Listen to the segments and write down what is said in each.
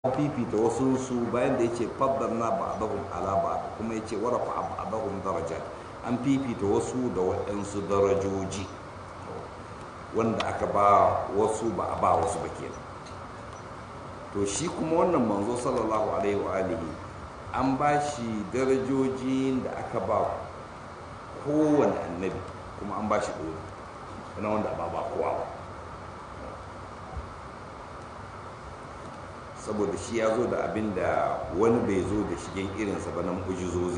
fifita wasu su bayan da yace faddalna ba'dahum ala ba'd kuma yace warafa ba'dahum darajat an fifita wasu da waɗansu darajoji wanda aka ba wasu ba a ba wasu ba kenan to shi kuma wannan manzo sallallahu alaihi wa alihi an ba shi darajojin da aka ba kowane annabi kuma an ba shi ɗori wani wanda ba ba kowa ba saboda shi ya zo da abin da wani bai zo da shigen irinsa ba na mu'ujizozi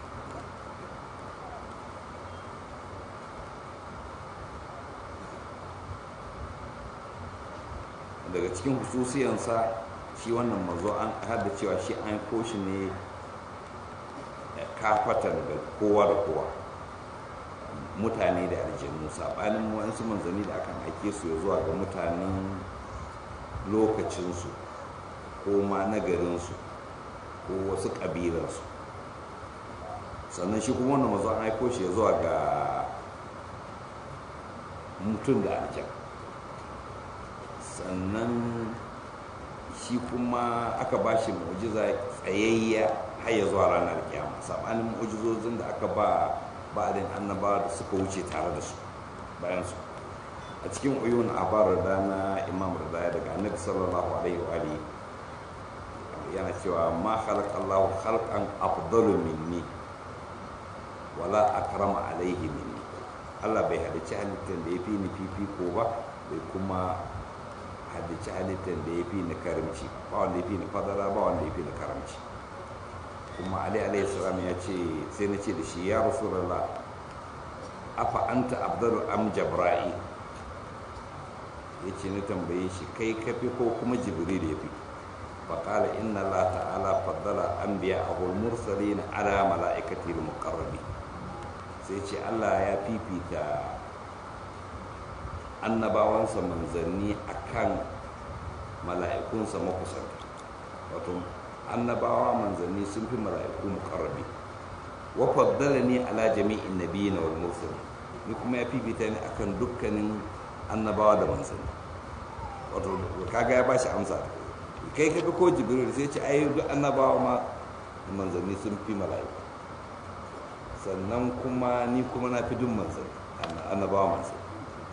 daga cikin hususiyansa shi wannan mazo an hada cewa shi an koshi ne kafatan da kowa da kowa mutane da aljanu saɓanin wasu manzanni da akan aike su ya zuwa ga mutanen lokacinsu ko ma na garinsu ko wasu ƙabilarsu sannan shi kuma wannan mazo an aiko shi ya zuwa ga mutum da aljan sannan shi kuma aka ba shi mu'jiza tsayayya har ya zuwa ranar kiyama sabanin mu'jizozin da aka ba ba'adin annaba da suka wuce tare da su bayan su a cikin uyun abar da na imam radaya daga annabi sallallahu alaihi wa alihi yana cewa ma khalaqa Allahu khalqan afdalu minni wala akrama alaihi minni Allah bai halicci halittar da ya fi ni fifiko ba bai kuma haddace halittar da ya fi ni karamci ba wanda ya fi ni fadara ba wanda ya fi ni karamci kuma ali alayhi salam ya ce sai na ce da shi ya rasulullah afa anta abdalu am jabra'i ya ce na tambaye shi kai kafi ko kuma jibril ya fi faƙala inna allah ta'ala faddala anbiya ahul mursalin ala mala'ikati al-muqarrabi sai ce allah ya fifita annabawansa manzanni akan mala'ikunsa makusanta wato annabawa manzanni sun fi mala'iku mukarrabi wa faddalani ala jami'in nabiyina wal mursalin ni kuma ya fifita ni akan dukkanin annabawa da manzanni wato kaga ya bashi amsa kai kaga ko jibril sai ce ai duk annabawa ma manzanni sun fi mala'iku sannan kuma ni kuma na fi duk manzanni annabawa manzanni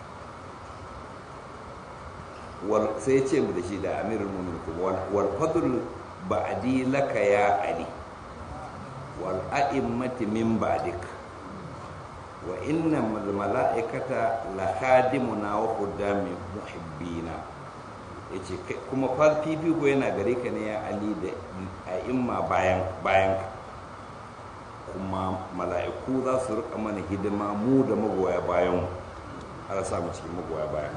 sai ya ce mu da shi da amirul mu'minin kuma wal fadl ba'di laka ya ali wal a'immati min ba'dik wa inna al mala'ikata la khadimuna wa qudami muhibbina yace kuma fal fifiko yana gare ka ne ya ali da a'imma bayan bayan kuma mala'iku za su rika mana hidima mu da magoya bayan har sa mu cikin magoya bayan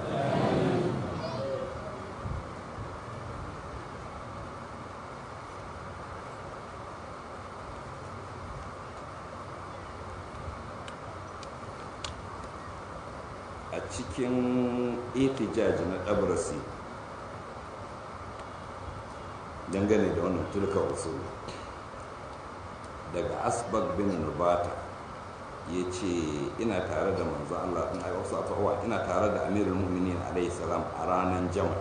a cikin itijaj na ɗabrasi dangane da wannan turka wasu daga asbag bin nubata ya ce ina tare da manzo Allah in aka wasu afawa ina tare da amirul mu'minin alayhi salam a ranar jama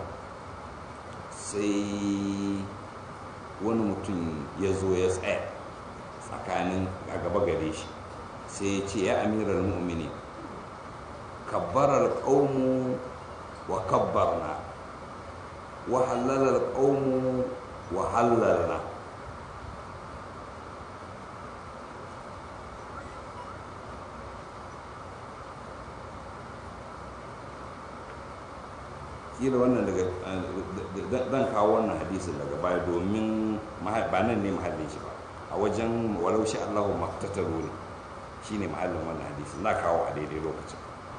sai wani mutum ya zo ya tsaya tsakanin a gaba gare shi sai ya ce ya amirul mu'minin كبر القوم وكبرنا وحلل القوم وحللنا kila wannan daga zan kawo wannan hadisin daga baya domin ba nan ne mahallin shi ba a wajen walau shi Allahu maktataru ne shine mahallin wannan hadisin na kawo a daidai lokacin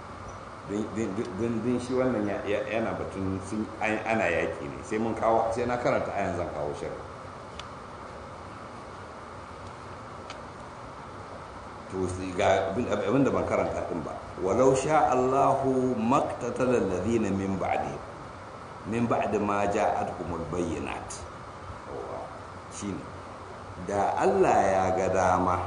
din shi wannan yana batun sun ana yaƙi ne sai mun kawo sai na karanta ayan zan kawo shirin to ga abin da ban karanta din ba walau sha Allahu maktatala alladhina min ba'di min ba'di ma ja'atuhumul bayyinat shine da Allah ya ga dama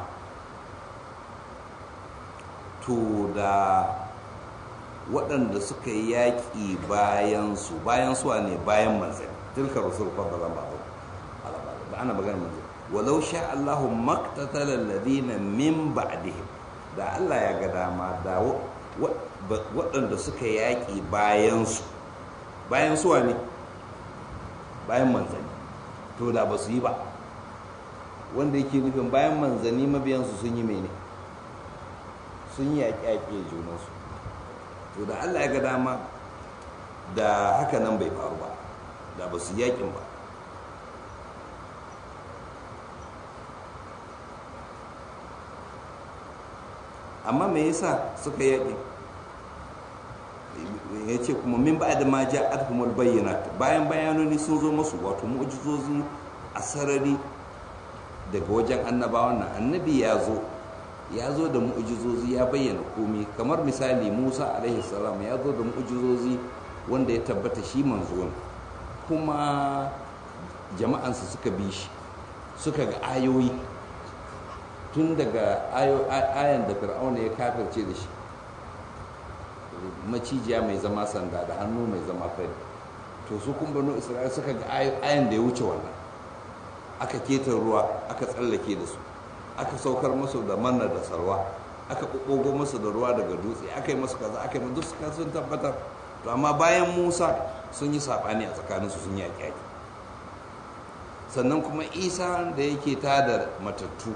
to da waɗanda suka yi yaƙi bayan su bayan su ne bayan manzanni tilka rasul fadalan ba ana magana manzo walau sha Allahu maktatala alladhina min ba'dihim da Allah ya ga dama da waɗanda suka yaƙi bayan su bayan su ne bayan manzanni to da ba su yi ba wanda yake nufin bayan manzanni mabiyansu sun yi mene sun yi yaƙi-yaƙi a junansu to da Allah ya ga dama da haka nan bai faru ba da ba su yaƙin ba amma me yasa suka yaƙi ya ce kuma min ba da ma ja adhumul bayyana bayan bayanoni sun zo masu wato mu'jizozi a sarari daga wajen annabawan nan annabi ya zo ya zo da mu'jizozi ya bayyana komai kamar misali musa alaihi salam ya zo da mu'jizozi wanda ya tabbata shi manzo ne kuma jama'ansa suka bi shi suka ga ayoyi tun daga ayan da fir'auna ya kafirce da shi macijiya mai zama sanda da hannu mai zama fari to su kun banu isra'ila suka ga ayan da ya wuce wannan aka keta ruwa aka tsallake da su aka saukar masu da manna da sarwa aka ɓuɓɓugo masu da ruwa daga dutse aka yi masu kaza aka yi masu duk sun tabbatar to amma bayan musa sun yi saɓani a tsakaninsu sun yi yaƙi sannan kuma isa da yake tada matattu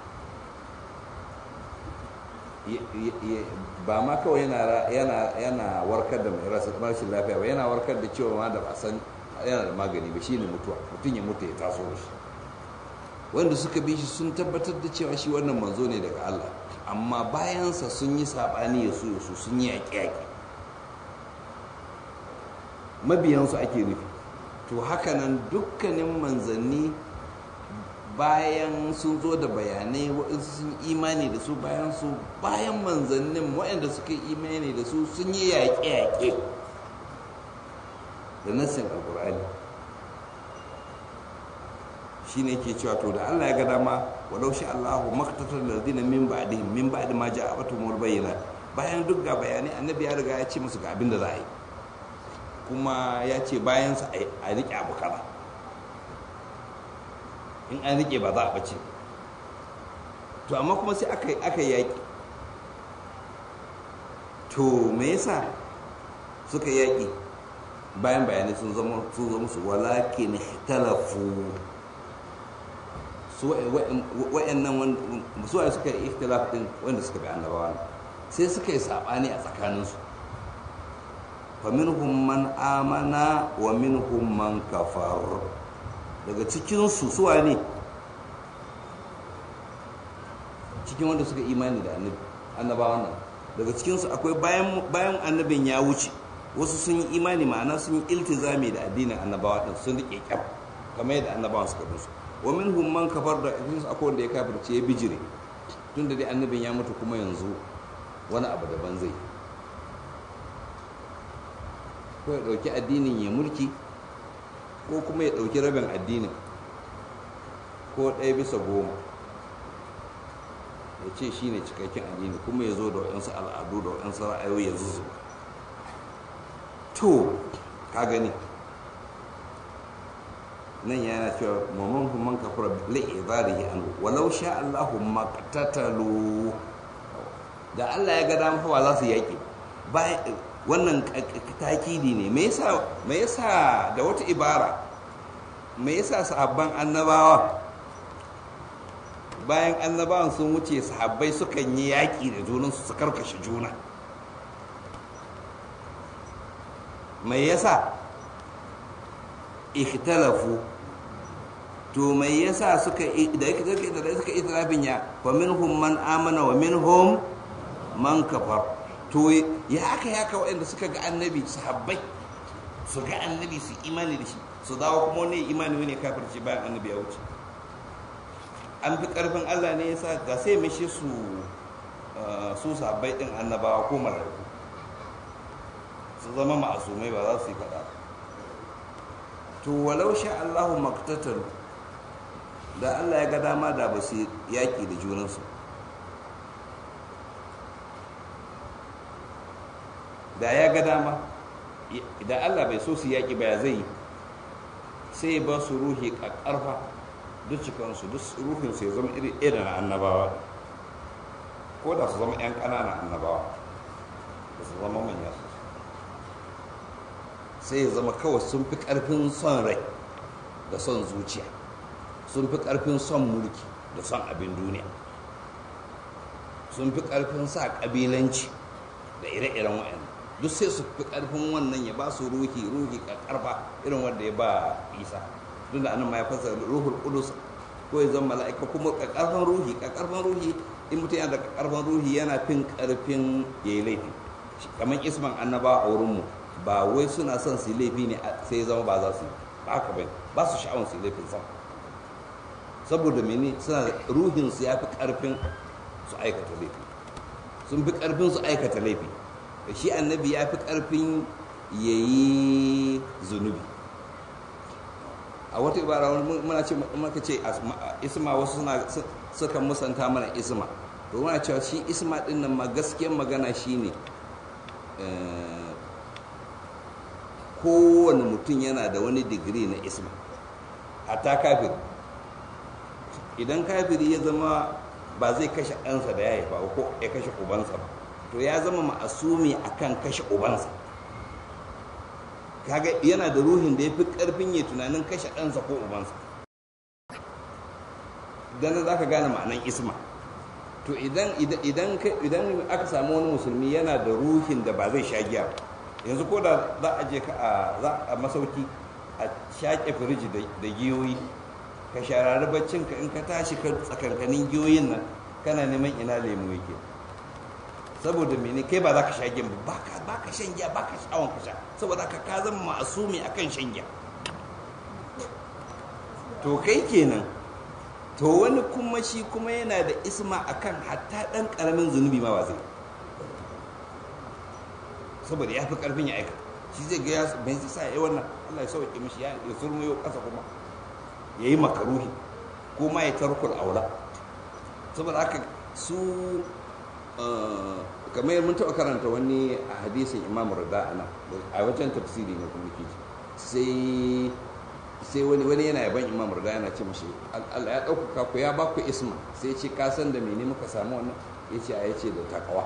ba ma kawai yana warkar da mai rashin lafiya ba yana warkar da cewa ma da ba san yana da magani ba shine mutuwa mutum ya mutu ya taso da shi wanda suka bi shi sun tabbatar da cewa shi wannan manzo ne daga Allah amma bayansa sun yi saɓani ya su su sun yi yaƙe-yaƙe mabiyansu ake nufi to hakanan dukkanin manzanni bayan sun zo da bayanai waɗansu sun imani da su bayan su bayan manzannin waɗanda suka imani da su sun yi yaƙe-yaƙe da nassin alƙur'ani shi ne ke cewa to da allah ya ga dama walau shi allahu maktatar lardina min ba'dihim min ba'di ma ja'a batumul bayyana bayan duk ga bayanai annabi ya riga ya ce musu ga abin da za a yi kuma ya ce bayansa a riƙe abu kaza in an rike ba za a bace to amma kuma sai aka aka yaki to me yasa suka yaki bayan bayanai sun zama sun zama su walakin ikhtalafu su wa'annan su wa suka yi ikhtilaf din wanda suka bi annabawa sai suka yi sabani a tsakaninsu fa minhum man amana wa minhum man kafar daga cikinsu suwa ne cikin wanda suka imani da annabawan nan daga cikinsu akwai bayan annabin ya wuce wasu sun yi imani ma'ana sun yi iltizami da addinin annabawa din sun riƙe kyam kamar yadda annabawan suka musu wa min man kafar da cikinsu akwai wanda ya kafirce ya bijire tun da dai annabin ya mutu kuma yanzu wani abu daban zai ko ya ɗauki addinin ya mulki ko kuma ya ɗauki rabin addinin ko ɗaya bisa goma ya ce shi ne cikakken addini kuma ya zo da waɗansu al'adu da waɗansu ra'ayoyi ya zuzu to ka gani nan yana cewa mamman man kafara li'ibarihi anhu walau sha Allahu maqtatalu da Allah ya ga dama fa za su yaki wannan takidi ne me yasa me yasa da wata ibara me yasa sahabban annabawa bayan annabawan sun wuce sahabbai sukan yi yaƙi da junansu su karkashe juna me yasa ikhtalafu to me yasa suka da suka itirafin ya fa minhum man amana wa minhum man kafar to ya aka ya ka waɗanda suka ga annabi sahabbai su ga annabi su imani da shi su dawo kuma wani imani wani kafirci bayan annabi ya wuce an fi ƙarfin allah ne yasa ga sai mishi su su sahabbai ɗin annabawa ko mala'iku su zama ma'asumai ba za su yi faɗa to walau sha allahu maktatalu da allah ya ga dama da ba su yaƙi da junansu da ya ga dama idan allah bai so su yaƙi ba ya zai yi sai ba su ruhi ƙaƙƙarfa duk cikansu duk ruhinsu ya zama iri irin annabawa ko da su zama 'yan ƙananan annabawa da su zama manya su sai ya zama kawai sun fi ƙarfin son rai da son zuciya sun fi ƙarfin son mulki da son abin duniya sun fi ƙarfin sa ƙabilanci da ire-iren wa'annan duk sai su fi ƙarfin wannan ya ba su ruhi ruhi ƙarfa irin wanda ya ba isa duk da anan ma ya fasa ruhul qudus ko ya zama mala'ika kuma ƙarfin ruhi ƙarfin ruhi in mutum yana da ƙarfin ruhi yana fin ƙarfin ya yi laifi kamar isman annaba a wurinmu ba wai suna son su yi laifi ne sai ya zama ba za su yi ba haka bai ba su sha'awar su yi laifin sam saboda mene suna ruhin su ya fi ƙarfin su aikata laifi sun fi ƙarfin su aikata laifi shi annabi ya fi ƙarfin ya yi zunubi a wata ibara muna ce maka ce isma wasu suna suka musanta mana isma to muna cewa shi isma din nan ma gaskiyar magana shine kowane mutum yana da wani digiri na isma hatta kafiri idan kafiri ya zama ba zai kashe ɗansa da ya haifa ko ya kashe ubansa ba to ya zama ma'asumi akan kashe ubansa kaga yana da ruhin da ya fi ƙarfin ya tunanin kashe ɗansa ko ubansa dan za ka gane ma'anan isma to idan idan idan aka samu wani musulmi yana da ruhin da ba zai sha giya yanzu ko da za a je ka a masauki a shaƙe firiji da giyoyi ka sharari baccin ka in ka tashi ka tsakankanin giyoyin nan kana neman ina lemu yake saboda mene kai ba za ka sha giya ba ba ka shan giya ba ka sha'awan ka sha saboda ka ka zama ma'asumi akan shan giya to kai kenan to wani kuma shi kuma yana da isma akan hatta dan karamin zunubi ma ba zai saboda ya fi karfin ya aika shi zai ga ya bai sa ya wannan Allah ya sauke mishi ya ya surmuyo kasa kuma yayi makaruhi ko ma ya tarkul aula saboda haka su kamar mun taɓa karanta wani a hadisin imam rida ana a wajen tafsiri ne kuma ke sai sai wani wani yana yaban imam rida yana ce mashi Allah ya ɗaukaka ku ya ba ku isma sai ce ka san da mene muka samu wannan ya ce a ya ce da takawa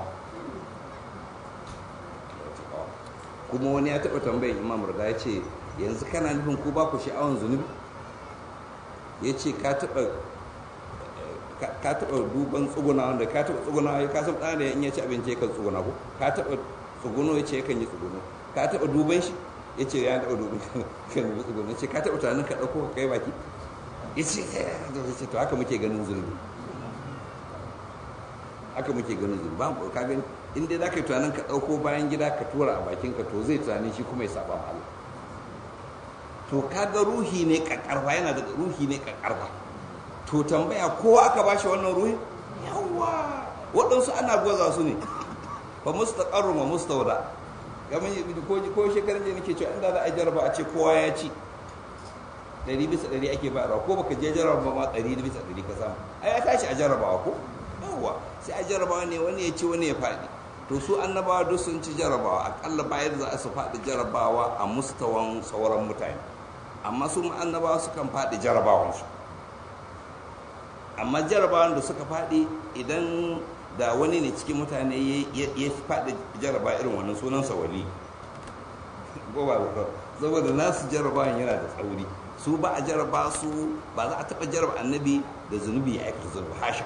kuma wani ya taɓa tambayin imam rida ya ce yanzu kana nufin ku ba ku sha'awan zunubi ya ce ka taɓa ka taɓa duban tsuguna wanda ka taɓa tsuguna ya ka san ɗan da in ya ci abinci yakan tsuguna ko ka taɓa tsuguno ya ce yakan yi tsuguno ka taɓa duban shi ya ce ya taɓa duban kan yi tsuguno ya ce ka taɓa tunanin ka ɗauko ka kai baki ya ce ya ce to haka muke ganin zunubi haka muke ganin zunubi ba ka gani in dai za ka yi tunanin ka ɗauko bayan gida ka tura a bakin ka to zai tunanin shi kuma ya saba ma Allah to kaga ruhi ne kakkarfa yana da ruhi ne kakkarfa to tambaya ko aka ba shi wannan ruhi yawa waɗansu ana gwaza su ne ba mustaqarru ma mustawda kamar ko ko shekaran da nake cewa inda za a jarraba a ce kowa ya ci ɗari bisa ɗari ake ba ko baka je jarraba ba ma ɗari bisa ɗari ka samu ai ya tashi a jarrabawa ko yawa sai a jarrabawa ne wani ya ci wani ya faɗi to su annabawa duk sun ci jarrabawa akalla bayan za a su faɗi jarrabawa a mustawan sauran mutane amma su annabawa sukan faɗi jarrabawansu amma jarabawan da suka faɗi idan da wani ne cikin mutane ya faɗi jaraba irin wannan sunansa wali saboda nasu jarabawan yana da tsauri su ba a jaraba su ba za a taɓa jaraba annabi da zunubi ya aikata zunubi hasha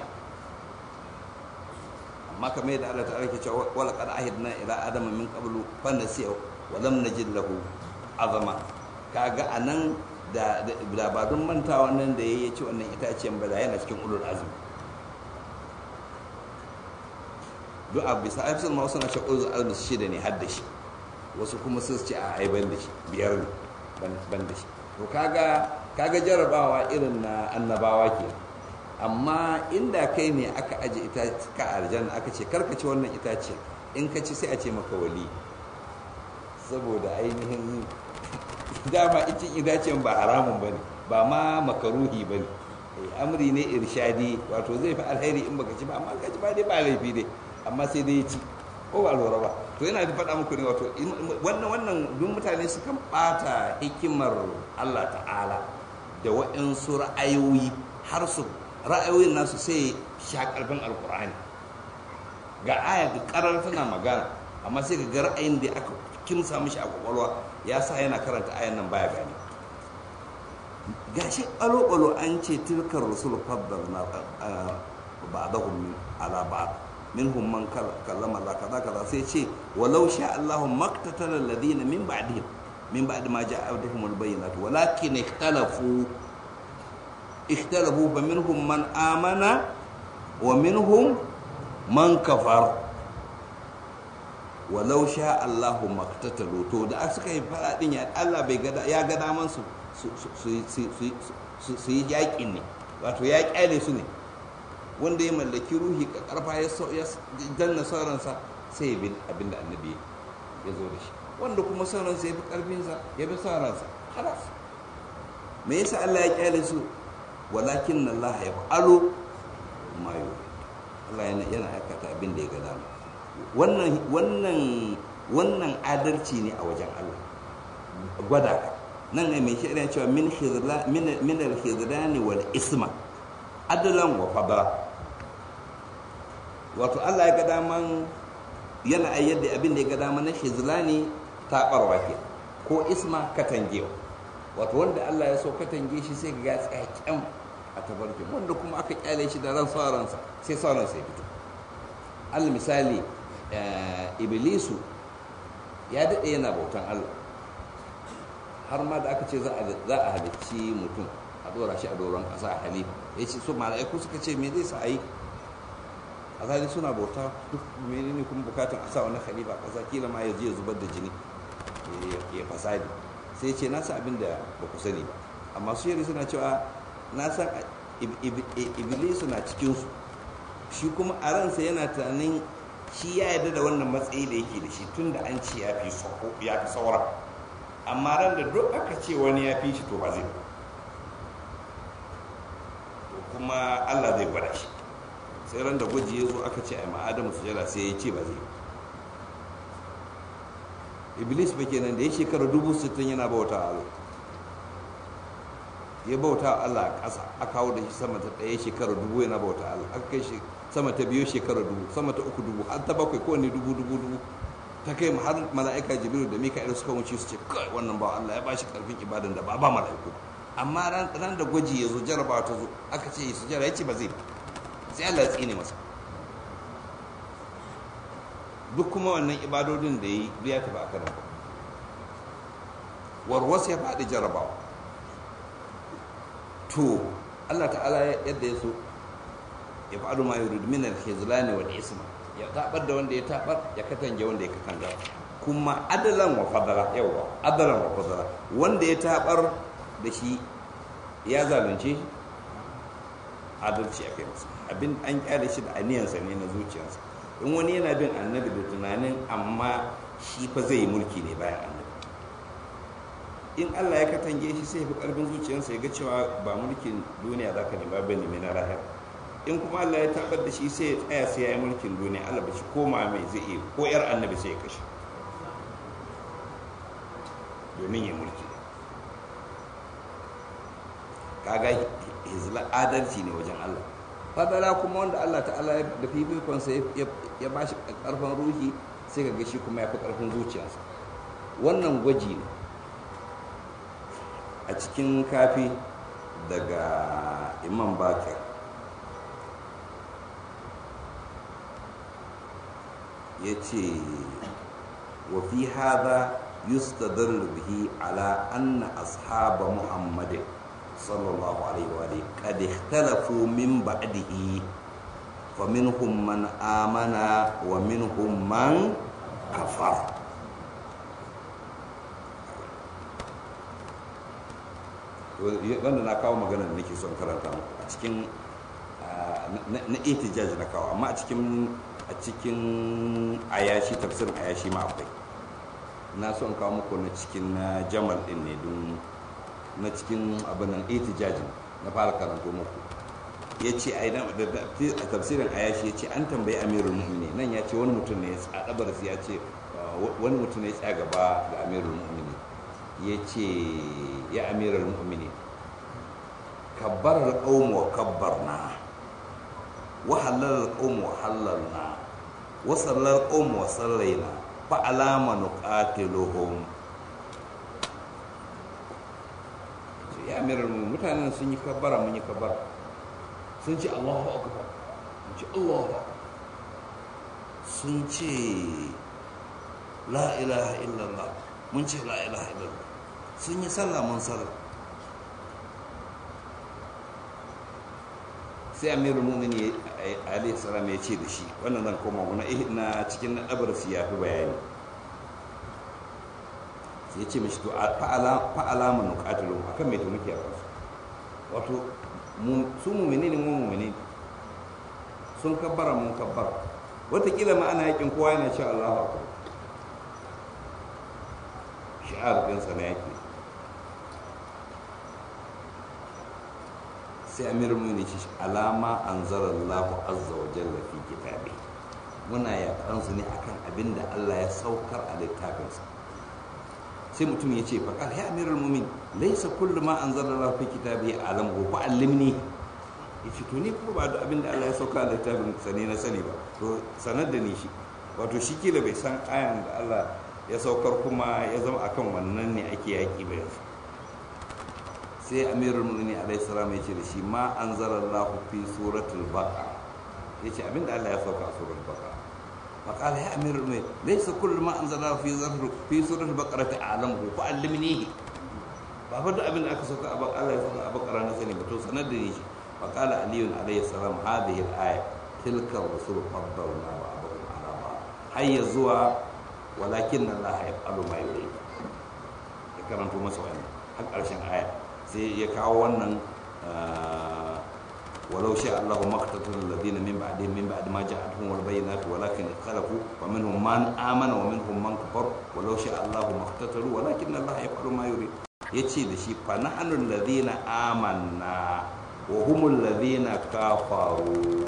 amma kamar yadda Allah ta'ala ke cewa wala qad ahidna ila adama min qablu fa nasiya wa lam najid lahu azama kaga anan da ba don manta wannan da ya ci wannan itaciyar ba da yana cikin ulul azumi duk a bisa aifisar ma wasu na shakul azumi shida ne har da shi wasu kuma sun ce a ai ban da shi biyar ne ban da shi to kaga kaga jarabawa irin na annabawa ke amma inda kai ne aka aje ita ka aljanna aka ce karka ci wannan itaciyar in ka ci sai a ce maka wali saboda ainihin dama icin idacen ba haramun ba ne ba ma makaruhi ba ne amri ne irshadi wato zai fi alheri in baka ci ba amma ka ci ba dai ba laifi dai amma sai dai ya ci ko ba lura ba to yana da faɗa muku ne wato wannan wannan duk mutane sukan ɓata hikimar Allah ta'ala da waɗansu ra'ayoyi har su ra'ayoyin nasu sai sha ƙarfin alkur'ani ga aya da ƙarar tana magana amma sai ga ra'ayin da aka kimsa mishi a kwakwalwa ya sa yana karanta ayan nan baya gani gashi alo-alo an ce tilkar rasul faddal na ba'dahum ala ba'd minhum man kallama Allah kaza kaza sai ce walau sha Allahu maktatala alladhina min ba'dihim min ba'd ma ja'ahum al-bayyinat walakin ikhtalafu ikhtalafu fa minhum man amana wa minhum man kafar walau sha Allahu maktatalu to da suka yi fara din ya Allah bai gada ya ga daman su su yi yaƙin ne wato ya ƙyale su ne wanda ya mallaki ruhi karfa ya danna sauransa sai ya bin abin da annabi ya zo da shi wanda kuma sauransa ya fi karfinsa ya bi sauransa halas me yasa Allah ya ƙyale su walakin Allah ya fa'alo ma Allah yana aikata abin da ya ga dama wannan wannan wannan adalci ne a wajen Allah gwada ka nan ne mai shirin cewa min khizla min min al-khizlani wal isma adalan wa fadla wato Allah ya ga daman yana ayyar da abin da ya ga daman na khizlani tabarwa ke ko isma katangewa wato wanda Allah ya so katange shi sai ga tsakiyar a tabarkin wanda kuma aka kyale shi da ran sauransa sai sauransa ya fito al misali iblisu ya daɗe yana bautan Allah har ma da aka ce za a halicci mutum a ɗora shi a doron ƙasa a halifa ya ce so mala'iku suka ce me zai sa a yi a zali suna bauta duk menene kuma bukatun a sa wani halifa ƙasa kila ma ya je ya zubar da jini ya fasadi sai ce na san abin da ba ku sani ba amma su yari suna cewa na san iblisu na cikinsu shi kuma a ransa yana tunanin shi ya yarda da wannan matsayi da yake da shi tun da an ce ya fi saura amma ran da duk aka ce wani ya fi shi to ba zai to kuma allah zai gwada shi sai ran da gwaji ya zo aka ce a ma'adamu su jala sai ya ce ba zai iblis ba kenan da ya shekara dubu sittin yana bauta a Allah ya bauta a Allah a ƙasa a kawo da shi sama ta ɗaya shekara dubu yana bauta a Allah aka kai shi sama ta biyu shekara dubu sama ta uku dubu har ta bakwai kowane dubu dubu dubu ta kai har mala'ika jibiru da mika'il suka wuce su ce kai wannan ba Allah ya ba shi karfin ibadan da ba ba mala'iku amma ran da gwaji ya zo jarabawa ta zo aka ce su jara ya ce ba zai sai Allah ya tsine masa duk kuma wannan ibadodin da ya yi ya tafi a kanan warwas ya faɗi jarabawa to Allah ta'ala yadda ya so ya faɗo ma yurid min al-khizlani wal isma ya tabar da wanda ya tabar ya katange wanda ya katanga kuma adalan wa fadala yawa adalan wa fadala wanda ya tabar da shi ya zalunce shi adalci akai masa abin an kyale shi da aniyansa ne na zuciyarsa in wani yana bin annabi da tunanin amma shi fa zai yi mulki ne bayan annabi in Allah ya katange shi sai fi karfin zuciyarsa ya ga cewa ba mulkin duniya za ka nema ba nemi na lahira in kuma Allah ya tabbar da shi sai ya tsaya sai ya yi mulkin duniya Allah ba shi koma mai zai iya ko yar annabi sai ya kashe domin ya mulki kaga hizla adalci ne wajen Allah fadala kuma wanda Allah ta'ala da fifikonsa ya ba shi karfin ruhi sai ka ga shi kuma ya fi karfin zuciyarsa wannan gwaji ne a cikin kafi daga imam bakir ya ce wa fi hada yustadallu bihi ala anna ashaba muhammadin sallallahu alaihi wa alihi qad ikhtalafu min ba'dihi faminhum man amana wa minhum man kafar wanda na kawo magana da nake son karanta muku a cikin na ihtijaj na kawo amma a cikin a cikin ayashi tafsirin ayashi ma akwai na son kawo muku na cikin na jamal din ne don na cikin abinan ihtijajin na fara karanto muku ya ce a tafsirin ayashi ya ce an tambayi amirul mu'mini nan ya ce wani mutum ne a ɗabarsu ya ce wani mutum ne ya tsaya gaba ga amirul mu'mini ya ce ya amiral mu'mini kabbarar qawm wa kabbarna wa halal qawm wa halalna wa sallal qawm wa sallaina fa alama nuqatiluhum ya amiral mu mutanen sun yi kabbara mun yi kabbara sun ce Allahu akbar mun ce Allahu akbar sun ce la ilaha illallah mun ce la ilaha illallah sun yi sallah mun sallah sai amirul mu'mini alaihi salam ya ce da shi wannan zan koma guna na cikin na dabarsu ya fi bayani sai ya ce mishi to fa'ala mu nuqatilu akan me to muke a kansu wato su mu'mini ne mu mu'mini sun kabbara mun kabbara watakila ma ana yakin kowa yana cewa Allahu akbar shi'ar din sa na yaki sai amirul mu'minin ce alama anzalallahu azza wa jalla fi kitabi muna yakan su ne akan abinda Allah ya saukar a littafinsa sai mutum ya ce faƙar ya amirul mu'min laisa kullu ma anzalallahu fi kitabi alam wa allimni ya ce to ni kuma ba da abin da Allah ya sauka da littafin sani na sani ba to sanar da ni shi wato shi kila bai san ayan da Allah ya saukar kuma ya zama akan wannan ne ake yaki ba yanzu sai amirul mu'minin alaihi salam ya ce da shi ma anzalallahu fi suratul baqara ya ce abin da Allah ya sauka a suratul baqara فقال يا امير المؤمنين ليس كل ما انزل الله في في سوره البقره اعلمه فعلمنيه ba fa duk abin da aka sauka a Allah ya sauka a bakara na sani ba to sanar da ni shi fa qala ali alayhi salam hadhihi al-aya tilka rusul faddalna ba'dahum ala ba'd hayya zuwa walakin Allah yaf'alu ma yurid ya karanto masa wannan har karshen aya sai ya kawo wannan ولو شاء الله ما اقتتل الذين من بعدهم من بعد ما جاءتهم البينات ولكن اختلفوا ومنهم من آمن ومنهم من كفر ولو شاء الله ما اقتتلوا ولكن الله يفعل ما يريد yace da shi fa nahnu alladhina amanna wa humul ladhina kafaru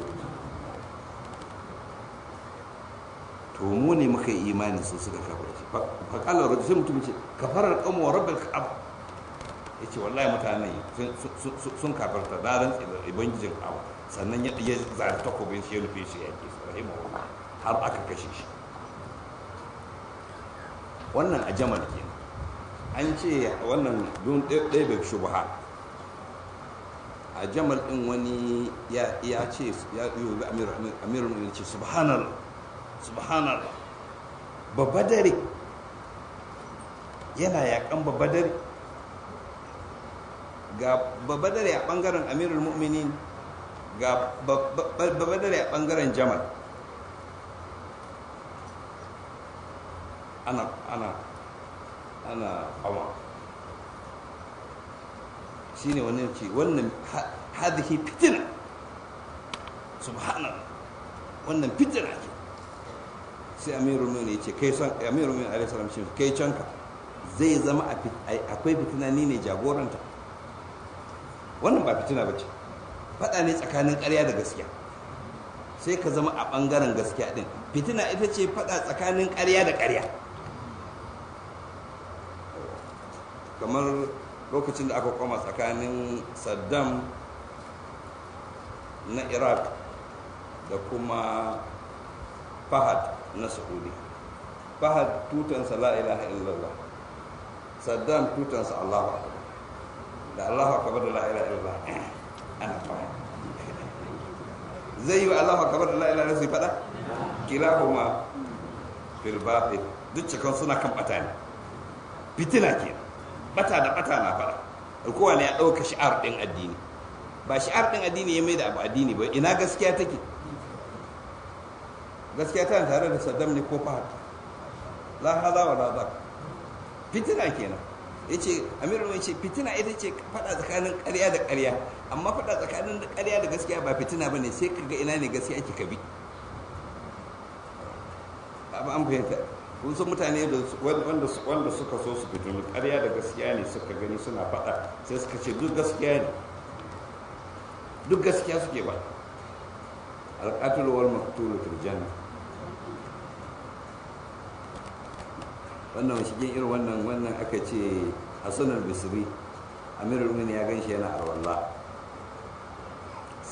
to mu ne muka yi imani su suka kafirce fa qala rajul sai mutum ce kafarar qawmu wa rabbil ka'ab ya ce wallahi mutane sun kafarta da ran ubangijin abu sannan ya zari takobin shi ya nufe shi ya ke rahimu har aka kashe shi wannan a jamal ke an ce wannan don ɗaya bai shubha a jamal ɗin wani ya ce ya yi ga amirul ya ce subhanallah subhanallah babba dare yana yakan babba dare ga babadare a bangaren amirul mu'minin ga babadare a bangaren jamal ana ana ana hawa shi ne wannan ce wannan hadihi fitina subhanallah wannan fitina ce sai amirul mu'minin ce kai son amirul mu'minin alaihi salam ce kai canka zai zama akwai fitina ni ne jagoranta wannan ba fitina ba ce faɗa ne tsakanin ƙarya da gaskiya sai ka zama a ɓangaren gaskiya ɗin fitina ita ce faɗa tsakanin ƙarya da ƙarya kamar lokacin da aka koma tsakanin saddam na iraq da kuma fahad na saudi fahad tutansa la ilaha illallah saddam tutansa allahu akbar da Allah akabar da la'ila illallah ana fara zai yi wa Allah akabar da la'ila illallah su fada kila kuma fil batil duk cikin suna kan bata ne fitina ke bata da bata na fada kowa ne ya ɗauka shi'ar ɗin addini ba shi'ar ɗin addini ya mai da abu addini ba ina gaskiya take gaskiya tana tare da saddam ne ko fahad la hada wa la zak fitina kenan ya ce amiru mai ce fitina ita ce fada tsakanin karya da karya amma fada tsakanin karya da gaskiya ba fitina ba ne sai ka ga ina ne gaskiya ake kabi ba an fahimta kun san mutane wanda suka so su fitinu karya da gaskiya ne suka gani suna fada sai suka ce duk gaskiya ne duk gaskiya suke ba alƙatul wal maqtul fil janna wannan shigin irin wannan wannan aka ce hassan al-bisri amirul mu'minin ya ganshi yana arwalla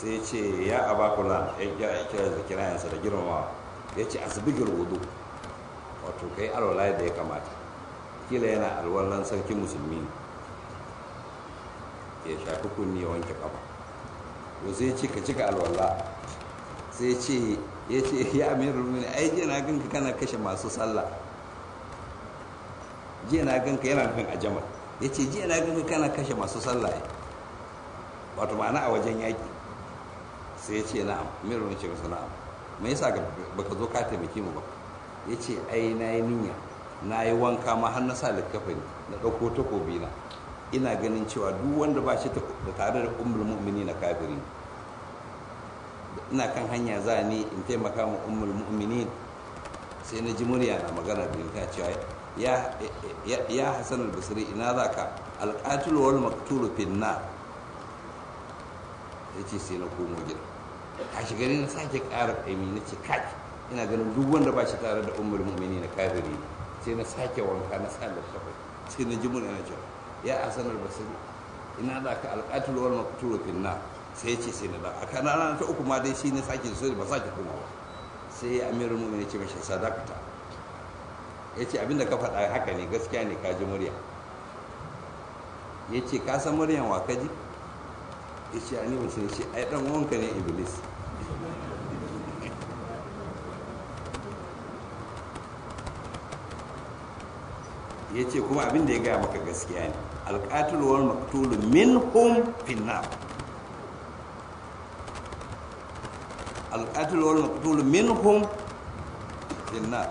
sai ya ce ya abakula ya kira da kirayensa da girmamawa ya ce asibigir wudu wato kai alwala da ya kamata kila yana alwalan sarki musulmi ya shafi kunni ya wanke kafa to sai ya ce ka cika alwala sai ya ce ya ce ya amiru rumuni ai jiya na ganka kana kashe masu sallah jiya na ganka yana nufin a jamal ya ce jiya na ganka kana kashe masu sallah wato ma'ana a wajen yaƙi sai ya ce na'am amiru rumuni ce masa na'am me yasa baka zo ka taimake mu ba ya ce ai na yi niyya na yi wanka ma har na sa littafin na ɗauko takobi na ina ganin cewa duk wanda ba shi da tare da ummul mu'mini na kafiri ina kan hanya za ni in taimaka ma ummul mu'minin sai na ji murya na magana da ta cewa ya ya hasan al-basri ina za ka al-qatil wal maqtul fi nar yace sai na komo gida a shigari na sake ƙara ƙaimi na ce kaki ina ganin duk wanda ba shi tare da ummul mu'minin na kafiri sai na sake wanka na sa littafin sai na ji murya na cewa ya hasan al-basri ina za ka al-qatil wal maqtul fi nar sai ce sai na da a kan rana ta uku ma dai shi ne sake so ba sake koma ba sai amirul mu'minin ce mashi sadakata ya ce abinda ka faɗa haka ne gaskiya ne ka ji murya ya ce ka san muryan wa ka ji ya ce a ni ba shi ce ai dan wanka ne iblis ya ce kuma abin da ya gaya maka gaskiya ne alƙatul wal maktulu minhum finnar alƙatul wal maqtul minhum finnar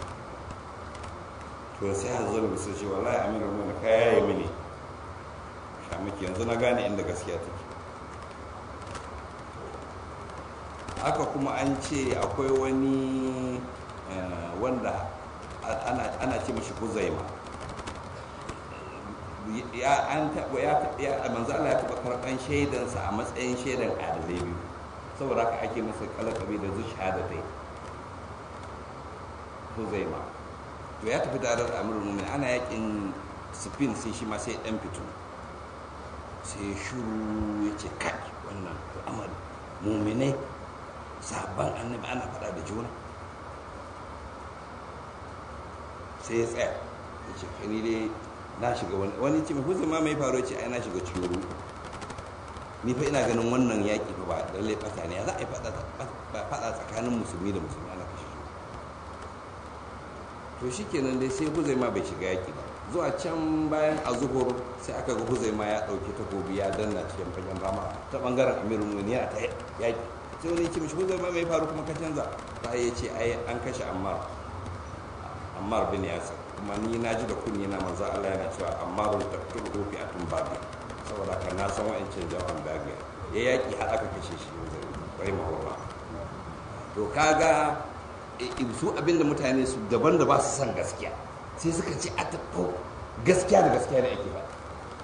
to sai hazar bisu shi wallahi amirul mu'minin ka yaye mini shamaki yanzu na gane inda gaskiya take haka kuma an ce akwai wani wanda ana ce mashi huzaima ya an taɓa ya manzo Allah ya taɓa karɓan shaidansa a matsayin shaidan adalai biyu saboda haka ake masa kalakabi da zuciya da ta yi huzaima to ya tafi tare da amurin mumin ana yakin spin sai shi ma sai dan fito sai shuru ya ce kai wannan al'amari muminai sabon annabi ana faɗa da juna sai ya tsaya ya ce kani dai na shiga wani wani ce mai huzaima mai faru ce ai na shiga cikin ruwa ni fa ina ganin wannan yaƙi fa ba da lalle fata ne za a yi faɗa tsakanin musulmi da musulmi ana kashe shi to shi kenan dai sai huzaima bai shiga yaƙi ba zuwa can bayan a zuhur sai aka ga huzaima ya ɗauki takobi ya danna cikin fagen rama ta ɓangaren amirul mu'minin yana ta yaƙi sai wani ce mishi huzaima mai faru kuma ka canza ta ya ce ai an kashe ammar ammar bin yasir kuma ni na ji da kunni na manzo Allah yana cewa ammarul taqtulu fi atun babi saboda kan na san wa'ancin jawan bagi ya yaƙi har aka kashe shi bai mahoba to kaga su abinda mutane su daban da ba su san gaskiya sai suka ce a taɓo gaskiya da gaskiya da ake faɗa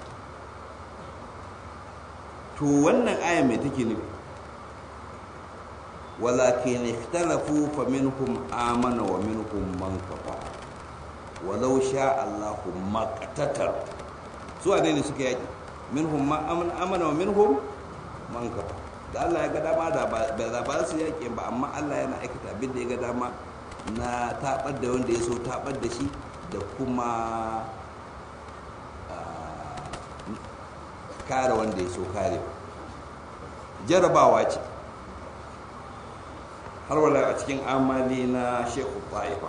to wannan aya mai take nufi walakin ikhtalafu fa minhum amana wa minhum man kafara walau sha Allahu maqtatar su ne suka yaki minhum ma amana wa minhum man kafa da Allah ya ga dama da ba ba su yaƙi ba amma Allah yana aikata abin da ya ga dama na tabar da wanda ya so tabar da shi da kuma kare wanda ya so kare jarabawa ce har wala a cikin amali na shekhu ta'ifa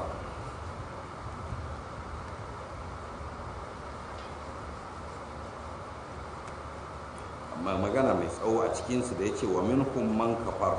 magana mai tsawo a cikinsu da ya ce wa minhum man kafar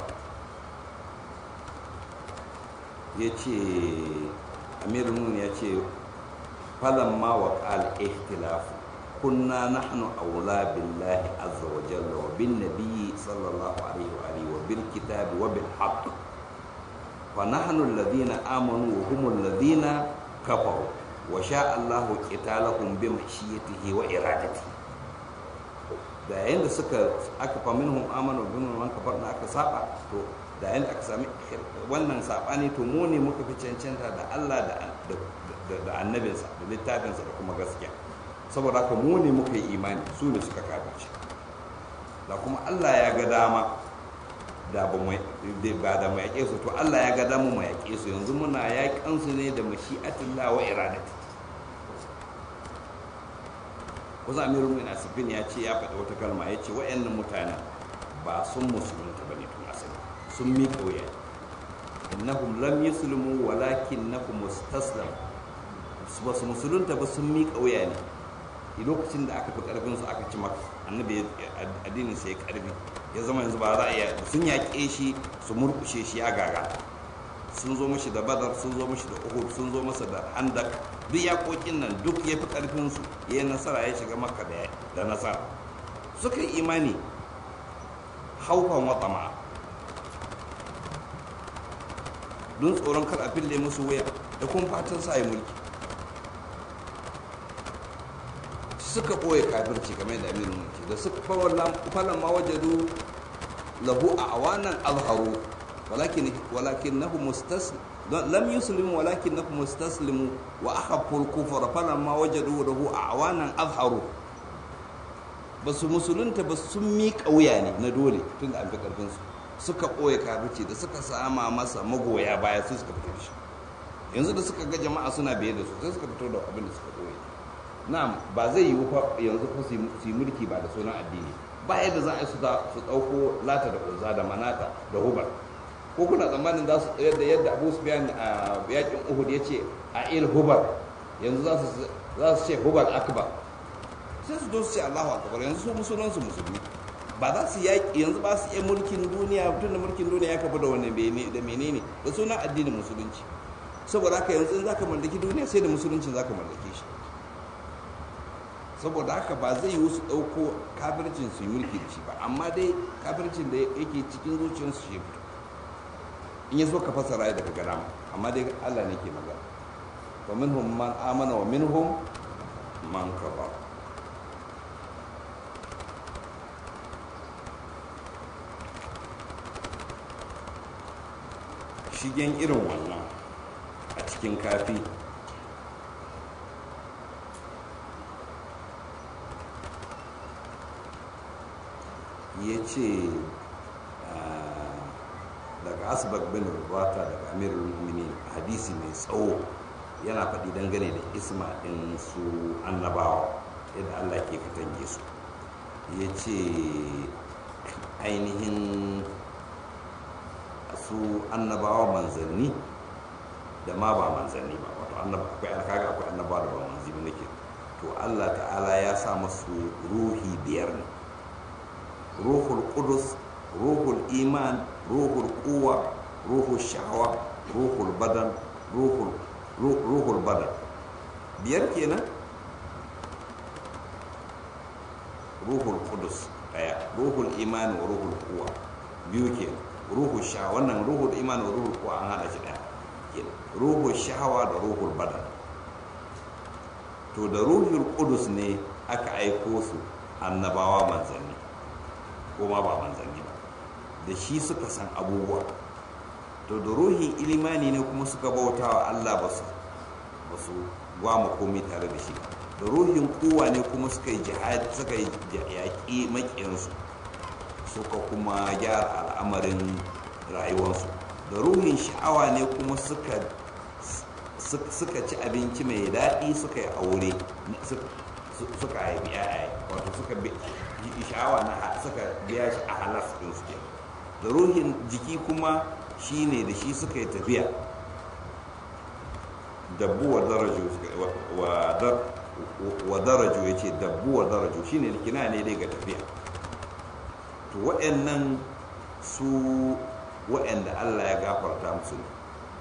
ya ce amirun ya ce falon ma wa ƙal ihtilafu kunna nahnu aula billahi azza wa jalla wa bin nabiyyi sallallahu alaihi wa alihi wa bil kitabi wa bil haqq fa nahnu alladhina amanu wa hum alladhina kafaru wa sha Allahu qitalahum bi mashiyatihi wa iradatihi da yayin da suka aka fa minhum amanu bin man kafar da aka saba to da yayin da aka sami wannan sabani to mu ne muka fi cancanta da Allah da da annabinsa da littafinsa da kuma gaskiya saboda haka mu ne muka yi imani su ne suka kafirce da kuma Allah ya ga dama da ba mu ba da mu yaƙe su to Allah ya ga damu mu yaƙe su yanzu muna yaƙan su ne da mashi'atillah wa iradati wasu amirul mu'minin asifin ya ce ya faɗi wata kalma ya ce wa'annan mutanen ba sun musulunta ba ne tun asali sun miƙa wuya innahum lam yuslimu walakinnahum mustaslam ba su musulunta ba sun miƙa wuya ne lokacin da aka fi ƙarfin su aka ci maka annabi addinin sai ya ƙarfi ya zama yanzu ba za a iya sun yaƙe shi su murƙushe shi ya gaga sun zo mashi da badar sun zo mashi da uhud sun zo masa da handak duk yaƙoƙin nan duk ya fi ƙarfin su ya yi nasara ya shiga maka da nasara suka yi imani haufan wata ma don tsoron kar a fille musu wuya da kuma fatan sa yi mulki suka ɓoye kafirci kamar da amirin mulki da suka falon ma wajadu lahu a awanan azharu walakin walakin nahu mustaslim lam yuslimu walakin nahu mustaslimu wa akhaffu al-kufra falon ma wajadu lahu a awanan azharu ba su musulunta ba sun miƙa wuya ne na dole tun da an fi ƙarfinsu suka ɓoye kafirci da suka sama masa magoya baya sai suka fito da shi yanzu da suka ga jama'a suna biye da su sai suka fito da abin da suka ɓoye na'am ba zai yiwu fa yanzu fa su yi mulki ba da sunan addini ba yadda za a yi su ɗauko lata da uzza da manata da hubar ko kuna tsammanin za su yadda yadda abu su biyan a yakin uhud ya ce a il hubar yanzu za su ce hubar akbar sai su su ce allahu akbar yanzu su musulman su musulmi ba za su yaƙi yanzu ba su iya mulkin duniya tun da mulkin duniya ya kafa da wani da menene da sunan addinin musulunci saboda haka yanzu in za ka mallaki duniya sai da musulunci za ka mallake shi saboda haka ba zai yi su ɗauko kafircin su yi mulki da shi ba amma dai kafircin da yake cikin zuciyarsu shi fito in ya so ka fasara daga gana amma dai allah ne ke magana wa minhum man amana wa minhum man kafara shigen irin wannan a cikin kafi ya ce daga asibak bin rubata daga amirul mumini hadisi mai tsawo yana faɗi dangane da isma ɗin su annabawa yadda allah ke katange su ya ce ainihin su annabawa manzanni da ma ba manzanni ba wato akwai alkaga akwai annabawa da ba manzanni nake to Allah ta'ala ya sa masu ruhi biyar ne ruhul qudus ruhul iman ruhul quwa ruhul sha'awa ruhul badan ruhul ruhul badan biyar kenan ruhul qudus daya ruhul iman wa ruhul quwa biyu kenan ruhu sha wannan ruhul iman wa ruhul kuwa an hada shi daya ruhul shahawa da ruhul badan to da ruhul kudus ne aka aiko su annabawa manzanni ko ma ba manzanni ba da shi suka san abubuwa to da ruhin ilimani ne kuma suka bauta wa Allah ba su ba su gwama komai tare da shi da ruhin kuwa ne kuma suka yi jihad suka yi yaƙi maƙiyansu suka kuma gyara al'amarin rayuwarsu da ruhin sha'awa ne kuma suka suka ci abinci mai daɗi suka yi aure suka haifi yaya wato suka sha'awa na suka biya shi a halas ɗin su da ruhin jiki kuma shi ne da shi suka yi tafiya dabbu wa daraju wa daraju ya ce dabbu wa daraju shi ne kina ne dai ga tafiya to waɗannan su waɗanda Allah ya gafarta musu ne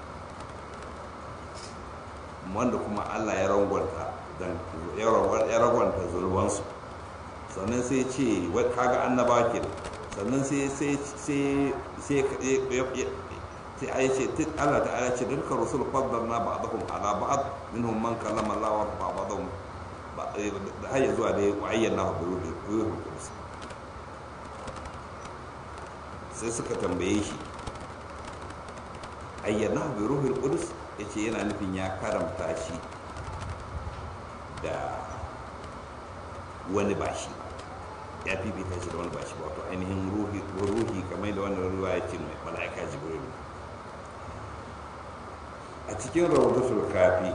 wanda kuma Allah ya rangwanta ya rangwanta zulwansu sannan sai ce kaga annaba ke sannan sai sai sai sai sai ayi ce Allah ta ala ce dukkan rusul faddalna ba'dahum ala ba'd minhum man kallama Allah wa ba'dahum da hayya zuwa da ayyana hu bi ruhul qudus sai suka tambaye shi ayyana bi ruhul qudus yace yana nufin ya karamta shi da wani bashi ya fifita shi da wani ba shi wato ainihin ruhi ruhi kamar da wannan ruwa ya ce mai mala'ika jibril a cikin rawdatul kafi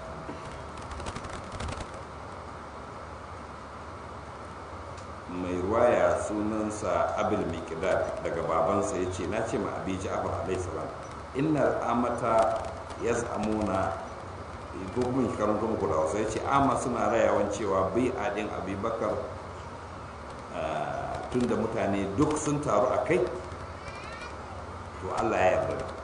mai ruwaya sunansa abil mikdad daga babansa ya ce na ce ma abi ja'far alayhi salam inna amata yaz'amuna domin karanto muku da wasu ya ce ama suna rayawan cewa bai adin abubakar tun da mutane duk sun taru a kai to allah ya yarda da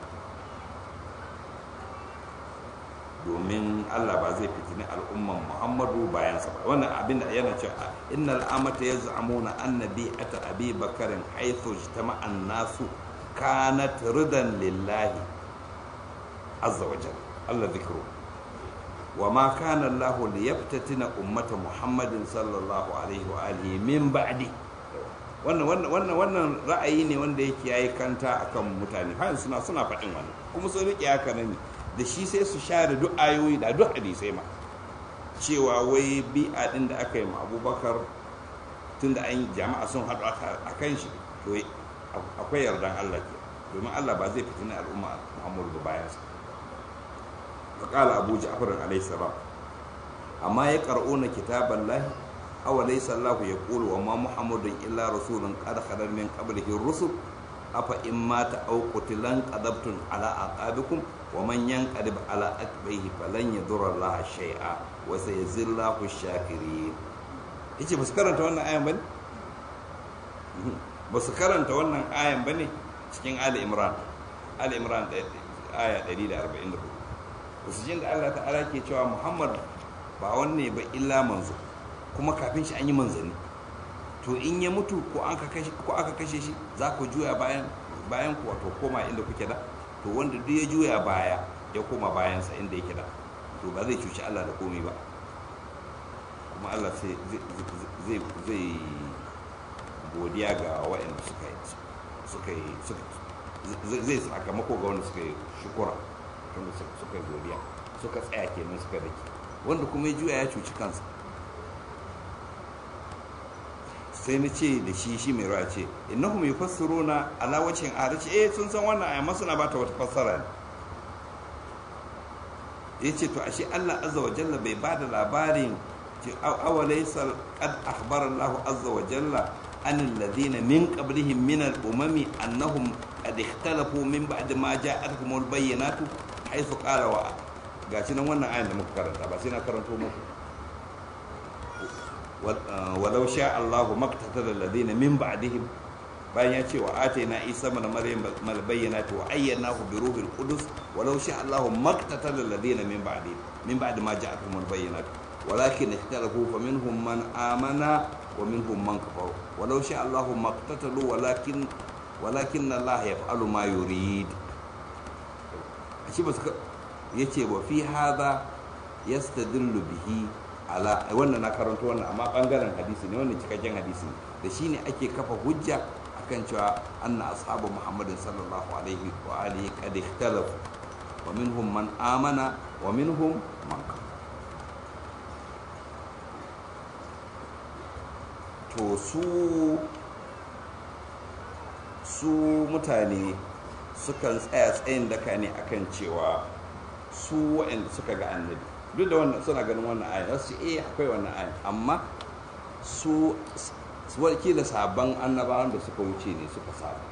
domin allah ba zai fitini al'umman muhammadu bayansa ba wannan abin da yana cewa innal amata ya zamuna annabi ata abi bakarin haithu jitama'an nasu kanat ridan lillahi azza wa jalla allah zikru wa ma kana allah liyaftatina ummata muhammadin sallallahu alaihi wa alihi min ba'di wannan wannan wannan wannan ra'ayi ne wanda yake yayi kanta akan mutane har suna suna faɗin wannan kuma sun riƙe haka ne da shi sai su share duk ayoyi da duk hadisai ma cewa wai bi'a din da aka yi ma abubakar tun da an jama'a sun haɗu a kan shi to akwai yardan allah ke domin allah ba zai fitina al'umma muhammadu da bayansa faƙala abu ja'far alaihi salam amma ya ƙar'una kitaban lahi awa laysa allah ya qulu wa ma muhammadun illa rasulun qad khalar min qablihi rusul afa in mata aw qutilan qadabtum ala aqabikum wa man yanqalib ala aqbihi falan yadurra Allah shay'a wa sayazillahu shakirin yace ba su karanta wannan ayan bane ba su karanta wannan ayan bane cikin Ali Imran Ali Imran aya 144 ba su jin da Allah ta'ala ke cewa Muhammad ba wanne ba illa manzo kuma kafin shi an yi manzanni to in ya mutu ko aka kashe shi za ku juya bayan bayan ku wato koma inda kuke da to wanda duk ya juya baya ya koma bayansa inda yake da to ba zai cuci Allah da komai ba kuma Allah sai zai zai godiya ga waɗanda suka yi suka yi zai sakamako ga wanda suka yi shukura wanda suka yi godiya suka tsaya kenan suka dake wanda kuma ya juya ya cuci kansa sai na ce da shi shi mai ruwa ce innahum yufassiruna ala wajhin ahad ce eh sun san wannan aya masu na bata wata fassara ne yace to ashe Allah azza wa jalla bai bada labarin ce aw laysa qad akhbara Allah azza wa jalla an alladhina min qablihim min al-umami annahum qad ikhtalafu min ba'd ma ja'atuhum al-bayyinatu haythu qala wa gashi nan wannan ayan da muka karanta ba sai na karanto muku ولو شاء الله ما اقتتل الذين من بعدهم bayan ya ce wa ataina isa mana maryam mal bayyinati wa ayyanahu bi ruhil qudus walau sha Allah maqtatal alladhina min ba'di min ba'di ma ja'atuhum al bayyinat walakin ikhtalafu fa minhum man amana wa minhum man kafara walau sha Allah maqtatalu walakin walakin Allah yaf'alu ma yurid shi ba yace wa fi hadha yastadillu bihi ala wannan na karanto wannan amma bangaren hadisi ne wannan cikakken hadisi ne da shi ne ake kafa hujja akan cewa anna ashabu muhammadin sallallahu alaihi wa alihi qad ikhtalafu wa minhum man amana wa minhum man kafara to su su mutane sukan tsaya tsayin daka ne akan cewa su waɗanda suka ga annabi duk da wannan suna ganin wannan ayin wasu eh akwai wannan ayin amma su wakila sabon annabawan da suka wuce ne suka saba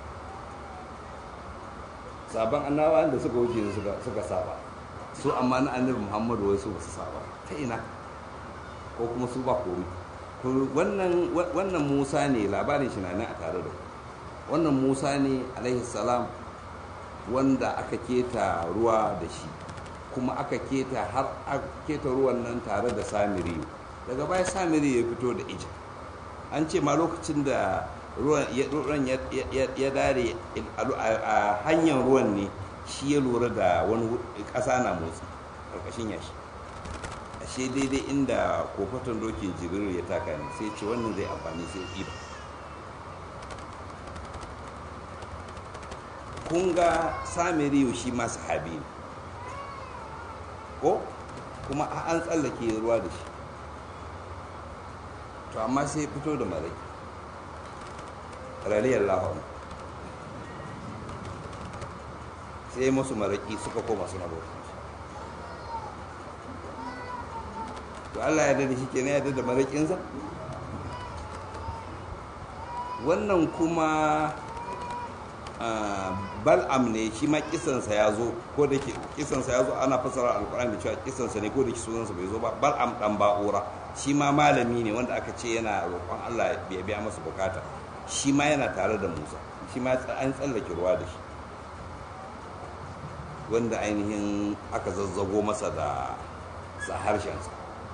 sabon annabawan da suka wuce ne suka saba su amma na annabi muhammadu wai su basu saba ta ina ko kuma su ba komi wannan musa ne labarin shi na nan a tare da wannan musa ne alaihi salam wanda aka keta ruwa da shi kuma aka keta har aka keta ruwan nan tare da samiri daga baya samiri ya fito da ija an ce ma lokacin da ruwan ya dare a hanyar ruwan ne shi ya lura da wani ƙasa na motsi ƙarƙashin yashi ashe daidai inda kofatan dokin jibril ya taka ne sai ce wannan zai amfani sai ɗiba kun ga samiri shi ma sahabi ne ko kuma an tsallake ruwa da shi to amma sai fito da marai radiyallahu anhu sai musu maraki suka koma suna bauta to Allah ya dade shi kenan ya dade marakinsa wannan kuma bal'am ne shi ma kisansa ya zo ko da ke kisansa ya zo ana fasara alkur'ani da cewa kisansa ne ko da ke sunansa bai zo ba bal'am dan ba'ura shi ma malami ne wanda aka ce yana roƙon Allah ya biya masa bukata shi ma yana tare da Musa shi ma an tsallake ruwa da shi wanda ainihin aka zazzago masa da sa harshensa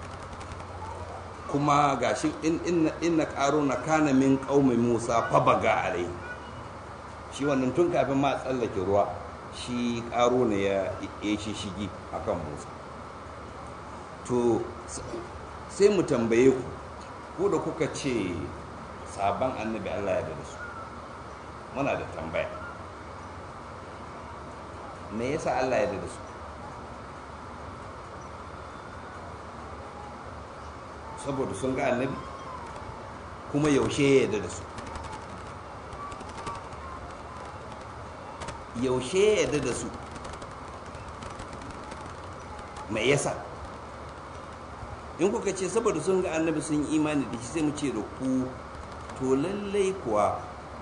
kuma gashi inna ƙaro na kana min ƙaumin Musa fa baga alai shi wannan tun kafin ma tsallake ruwa shi ƙaro ne ya shi shigi akan Musa to sai mu tambaye ku ko da kuka ce sabon annabi Allah ya da su muna da tambaya me yasa Allah ya da su saboda sun ga annabi kuma yaushe ya yarda da su yaushe ya yarda da su me yasa in kuka ce saboda sun ga annabi sun yi imani da shi sai mu ce da ku to lallai kuwa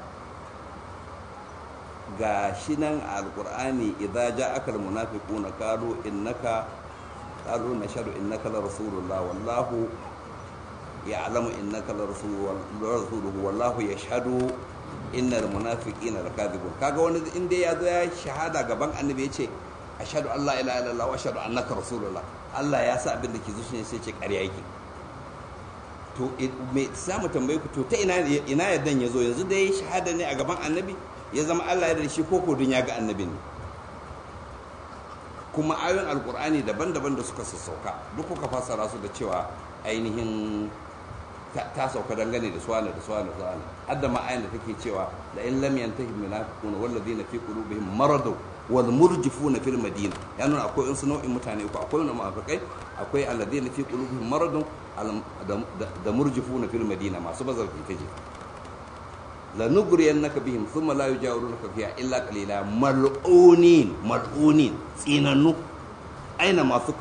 ga shi nan a alkur'ani idza ja'aka almunafiquna qalu innaka qalu nashhadu innaka la rasulullah wallahu ya'lamu innaka la rasuluhu wallahu yashhadu innal munafiqina lakadibun kaga wani inda ya zo ya shahada gaban annabi ya ce ashhadu an la ilaha illallah wa ashhadu annaka rasulullah Allah ya sa abin da ke zuciya sai ce ƙarya yake to me za mu tambaye ku to ta ina ina yaddan ya zo yanzu da ya shahada ne a gaban annabi ya zama Allah ya da shi ko kodin ya ga annabi ne kuma ayoyin alkur'ani daban-daban da suka sassauka duk kuka fassara su da cewa ainihin ta sauka dangane da suwana da suwana da suwana hadda ma ayin da take cewa la in lam yantahi munafiquna wal ladina fi qulubihim maradu wal murjifuna fil madina ya nuna akwai wasu nau'in mutane ko akwai wani munafikai akwai alladina fi qulubihim maradun da murjifuna fil madina masu bazar ita ce la nugriyannaka bihim thumma la yujawirunaka fiha illa qalila mal'unin mal'unin tsinannu aina masu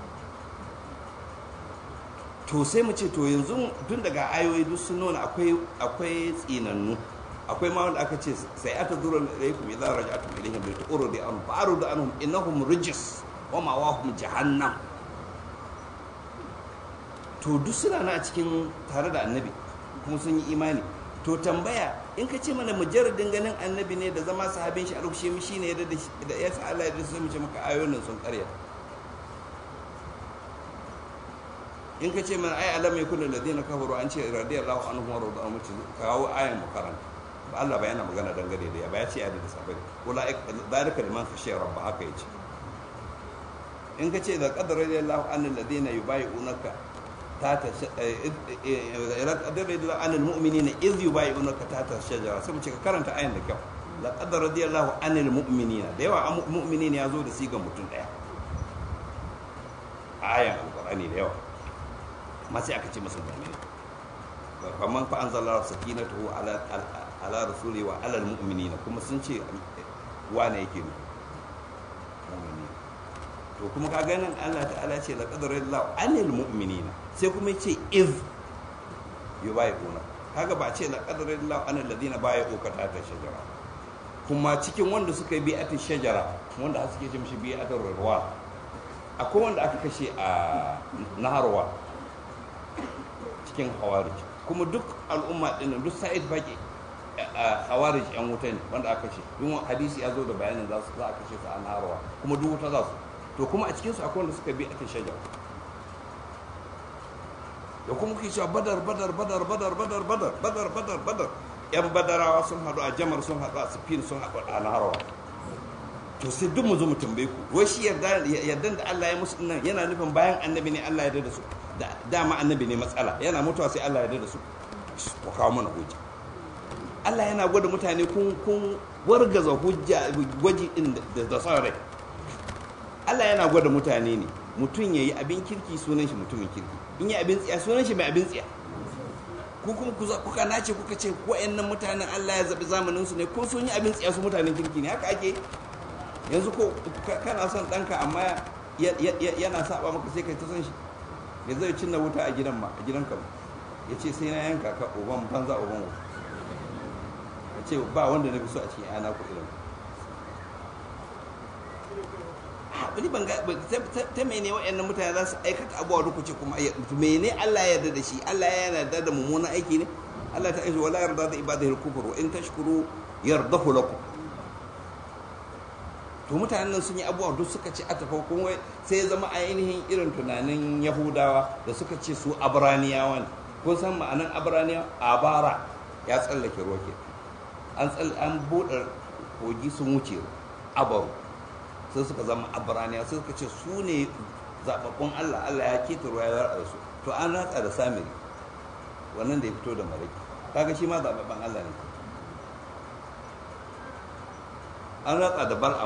to sai mu ce to yanzu tun daga ayoyi duk sun nuna akwai akwai tsinannu akwai ma wanda aka ce sai ata dura ilaykum idza raja'tum ilayhim bi tu'ridu an fa'ridu anhum innahum rijis wa ma'awahum jahannam to duk suna na a cikin tare da annabi kuma sun yi imani to tambaya in ka ce mana mujarradin ganin annabi ne da zama sahabin shi a rukushe mu shine ya da ya sa Allah ya da sai mu ce maka ayoyin sun karya in ka ce mana ai alam yakun alladhina kafaru an ce radiyallahu anhum wa radu anhu kawo ayan mukarranta ba Allah ba yana magana dangane da ya ba ya ce ya da sabai wala zalika liman khashiya rabba haka yace in ka ce da qadar radiyallahu anhu alladhina yubayyi'unaka tata radiyallahu anhu almu'minina idh yubayyi'unaka tata shajara sai mu ce ka karanta ayan da kyau laqad radiyallahu anil mu'minina da yawa mu'minina ya zo da sigan mutum daya ayan alqur'ani da yawa amma sai aka ce masa mu'mini faman fa anzala sakinatahu ala ala rasuli wa ala almu'minina kuma sun ce wane yake ne mu'mini to kuma ka ganin Allah ta'ala ce la qadara Allah anil mu'minina sai kuma yace iz yubayyi'una kaga ba ce la qadara Allah anil ladina bayu ka ta shajara kuma cikin wanda suka yi bi'atin shajara wanda har suke ce mishi bi'atin ruwa akwai wanda aka kashe a naharwa cikin hawarij kuma duk al'umma din duk sa'id baki hawarij yan wuta ne wanda aka kashe duk hadisi ya zo da bayanin za su za a kashe su a naharwa kuma duk wuta za su to kuma a cikinsu akwai wanda suka bi ake shajar da kuma kuke cewa badar badar badar badar badar badar badar badar badar yan badarawa sun haɗu a jamar sun haɗu a sifin sun haɗu a naharawa to sai duk mu zo mu tambaye ku wai shi yarda yardan da Allah ya musu nan yana nufin bayan annabi ne Allah ya yarda da su da dama annabi ne matsala yana mutuwa sai Allah ya yarda da su ku kawo mana hujja Allah yana gwada mutane kun kun wargaza hujja gwaji din da da son rai Allah yana gwada mutane ne mutum ya yi abin kirki sunan shi mutumin kirki in yi abin tsiya sunan shi mai abin tsiya ku kuma ku za- kuka nace kuka ce wa'annan mutanen Allah ya zabi zamanin su ne ko sun yi abin tsiya su mutanen kirki ne haka ake yanzu ko ka- kana son ɗanka amma ya- ya- ya- yana saba maka sai kai ta son shi ya zai cinna wuta a gidan ma a gidan ka ya ce sai na yanka ka uban banza uban wuta ya ce ba wanda na fi so a cikin yana ku irin ni ban ga ba- ta- ta- ta mene wa'annan mutane za su aikata abubuwa duk ce kuma ya- mene Allah ya yarda da shi Allah ya yarda da mummunan aiki ne Allah ta aisha wala yarda da ibadihi al-kufr wa in tashkuru yardahu lakum to mutanen nan sun yi abubuwa duk suka ce a tafa kuma sai ya zama ainihin irin tunanin yahudawa da suka ce su abraniyawa ne kun san ma'anan abraniya abara ya tsallake ruwa ke an tsall an buɗe kogi sun wuce abaru sai suka zama abraniya sai suka ce su ne zababbun allah allah ya keta ruwa ya ratsa da su to an ratsa da samiri wannan da ya fito da maraki kaga shi ma zababban allah ne an ratsa da bal'am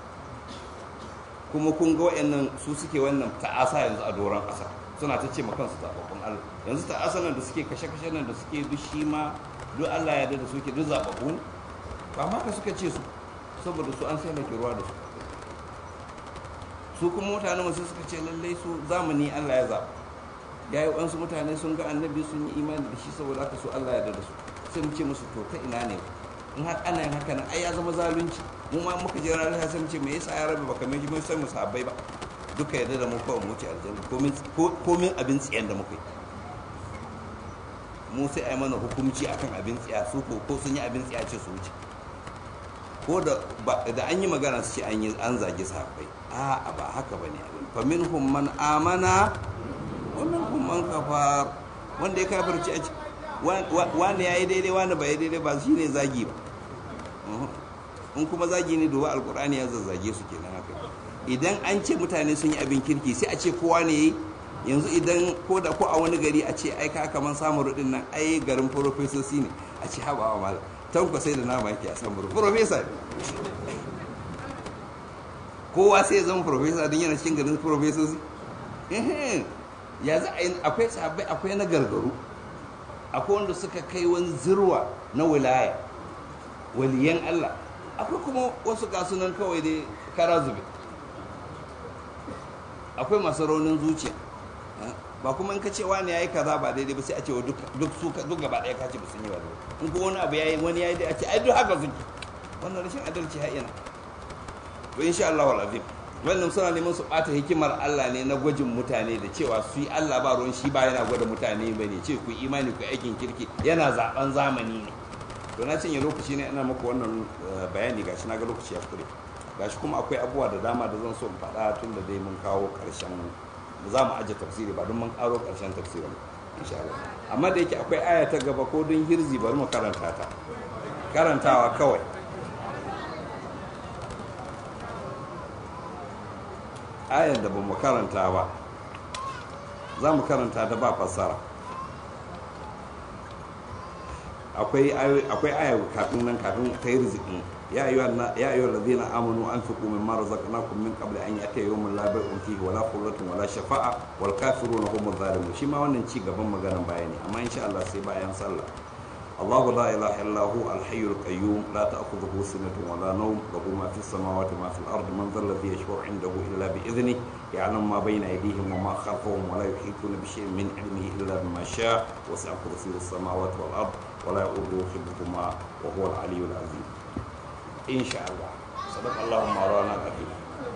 kuma kun ga wayannan su suke wannan ta'asa yanzu a doron ƙasa suna ta ce ma kansu zababbun Allah yanzu ta'asa nan da suke kashe-kashe nan da suke duk shi ma duk Allah ya yarda da suke duk zababbu ne ba ma ka suka ce su saboda su an sai ke ruwa da su su kuma mutane masu suka ce lallai su zamani Allah ya zaɓa ya yi wasu mutane sun ga annabi sun yi imani da shi saboda haka su Allah ya yarda da su sai mu ce musu to ta ina ne in har ana yin haka nan ai ya zama zalunci mu ma muka je ranar sai mu ce me yasa ya rabe baka mai mun san mu sahabbai ba duka yarda da mu kawai mu wuce aljanna komin komin abin tsiyan da muka yi mu sai ai mana hukunci akan abin tsiya su ko ko sun yi abin tsiya ce su wuce ko da ba- da an yi magana su ce an yi an zagi sahabbai a'a ba haka bane abin fa minhum man amana wa minhum man kafar wanda ya kafirci a ci- wa- wa- wani yayi daidai wani ba ya daidai ba shine zagi ba Mhm. in kuma zagi ne duba alkur'ani ya zazzage su kenan haka idan an ce mutane sun yi abin kirki sai a ce kowa ne yi yanzu idan ko da ko a wani gari a ce ai ka kaman samun rudin nan ai garin profesoci ne a ce haba wa malam tanko sai da nama yake a samun profesa ne kowa sai ya zama profesa don yana cikin garin profesoci Ehe. ya za a yi akwai sahabbai akwai na gargaru akwai wanda suka kai wani zirwa na wilaya waliyan Allah akwai kuma wasu kasunan kawai dai kara zube akwai masu raunin zuciya ba kuma in ka ce wani yayi kaza ba daidai ba sai a ce wa duk duk su duk gaba daya ka ce ba sun yi ba daidai in ko wani abu yayi wani yayi dai a ce ai duk haka suke wannan rashin adalci har ina to insha Allah wal azim wannan suna neman su bata hikimar Allah ne na gwajin mutane da cewa su yi Allah ba ruwan shi ba yana gwada mutane ba ne ce ku yi imani ku yi aikin kirki yana zaben zamani ne to na cinye lokaci ne ina muku wannan eh, bayani gashi na ga lokaci ya kure gashi kuma akwai abubuwa da dama da zan so in faɗa tun da dai mun kawo ƙarshen za mu aje tafsiri ba don mun ƙaro ƙarshen tafsirin insha Allah amma da yake akwai aya ta gaba ko don hirzi bari mu karanta ta karantawa kawai ayar da ba mu karanta ba za mu karanta ta ba fassara akwai ayo- akwai aya kafin nan kafin ta yi rizikin ya ayyuhal na- ya ayyuhal ladina amanu anfiqu mimma razaqnakum min qabli an ya'tiya yawmun la bay'un fihi wala khullatun wala shafa'a wal kafiruna humuz zalimun shi ma wannan ci gaban maganan bayani amma insha Allah sai bayan sallah الله لا إله إلا هو الحي القيوم لا تأخذه سنة ولا نوم له ما في السماوات وما في الأرض من ذا الذي يشفع عنده إلا بإذنه يعلم ما بين أيديهم وما خلفهم ولا يحيطون بشيء من علمه إلا بما شاء وسع كرسيه السماوات والأرض ولا يؤوده حفظهما وهو العلي العظيم إن شاء الله صدق الله مولانا العظيم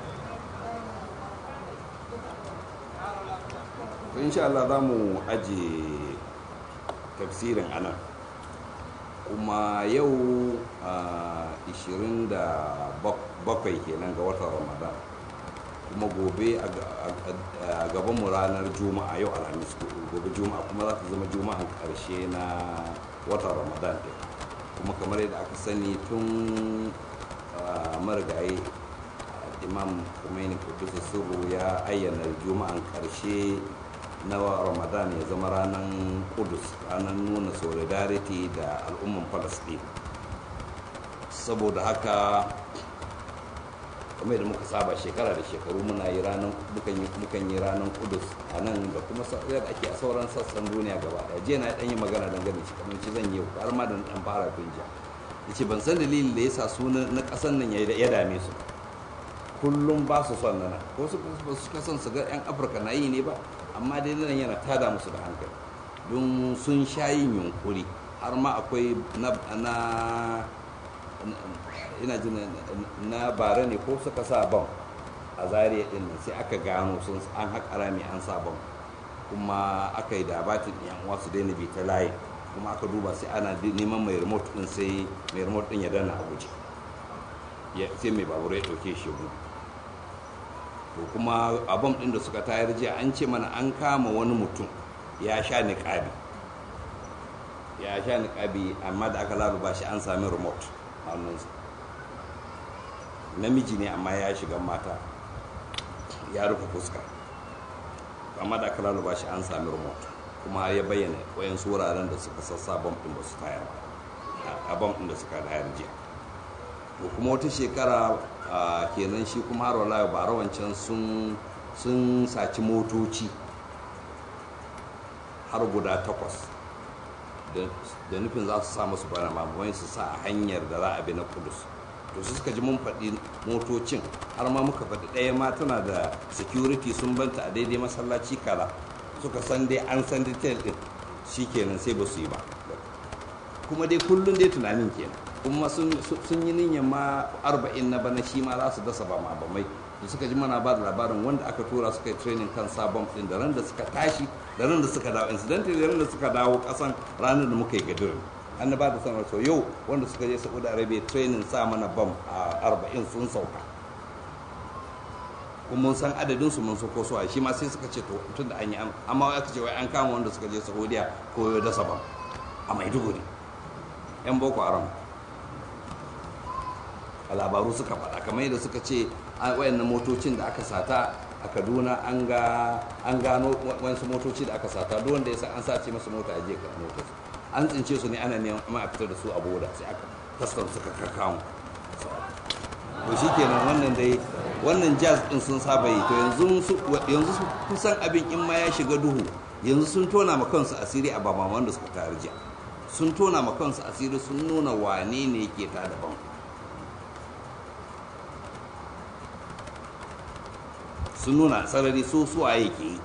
إن شاء الله دامو أجي تفسير أنا kuma yau a 27 kenan ga watan ramadan kuma gobe a gabanmu ranar juma'a yau alhamis gobe juma'a kuma za ta zama juma'an karshe na watan ramadan ɗin kuma kamar yadda aka sani tun marigayi imam kumaini kudusa sirru ya ayyana juma'an karshe na ramadan ya zama ranar kudus ranar nuna solidarity da al'umman palestine saboda haka kamar yadda muka saba shekara da shekaru muna yi ranar mukan yi mukan yi ranar kudus a nan da kuma yadda ake a sauran sassan duniya gaba daya jiya na dan yi magana dangane shi kamar ci zan yi har ma da dan fara tun jiya yace ban san dalilin da yasa su na kasan nan ya dame su kullum ba su son nana ko su ba su kasan su ga yan afirka na yi ne ba amma dai nan yana tada musu da hankali don sun sha yin yunkuri har ma akwai na ina jin na bara ne ko suka sa bam a zariya din nan sai aka gano sun an haƙa rami an sa bam kuma aka yi dabatin yan uwa su daina bi ta layi kuma aka duba sai ana neman mai remote din sai mai remote din ya dana a guje sai mai babur ya ɗauke shi gudu to kuma a bam din da suka tayar jiya an ce mana an kama wani mutum ya sha niƙabi ya sha niƙabi amma da aka laluba shi an sami remote hannunsa namiji ne amma ya shiga mata ya rufe fuska amma da aka laluba shi an sami remote kuma ya bayyana wayansu wuraren da suka sassa bam ɗin ba su tayar a bam ɗin da suka tayar jiya to kuma wata shekara kenan shi kuma har wala ba rawancan sun sun saci motoci har guda takwas da nufin za su sa masu bana mamaye su sa a hanyar da za a bi na kudus to su suka ji mun faɗi motocin har ma muka faɗi ɗaya ma tana da security sun banta a daidai masallaci kala suka san dai an san detail ɗin shi kenan sai ba su yi ba kuma dai kullum dai tunanin kenan kuma sun yi niyyar ma arba'in na bana shi ma za su dasa ba ma bamai da suka ji mana ba da labarin wanda aka tura suka yi training kan sabon ɗin da ran da suka tashi da ran da suka dawo incidentally da ran da suka dawo kasan ranar da muka yi gadirin an ba da sanar so yau wanda suka je saudi arabia training sa mana bam a arba'in sun sauka kuma mun san adadin su mun sauko su a shi ma sai suka ce to tun da an yi amma aka ce wai an kama wanda suka je saudiya ko ya dasa bam a maiduguri yan boko haram a labaru suka faɗa kamar yadda suka ce wayannan motocin da aka sata a kaduna an gano wasu motoci da aka sata duk wanda ya san an sace masa mota a jiya motar an tsince su ne ana neman a fitar da su a boda sai aka taskar suka kakamu to shi kenan wannan dai wannan jazz din sun saba yi to yanzu yanzu kusan abin in ma ya shiga duhu yanzu sun tona ma kansu asiri a bamaman da suka tarjiya sun tona ma kansu asiri sun nuna wane ne yake ta daban sun nuna sarari so suwa yake yi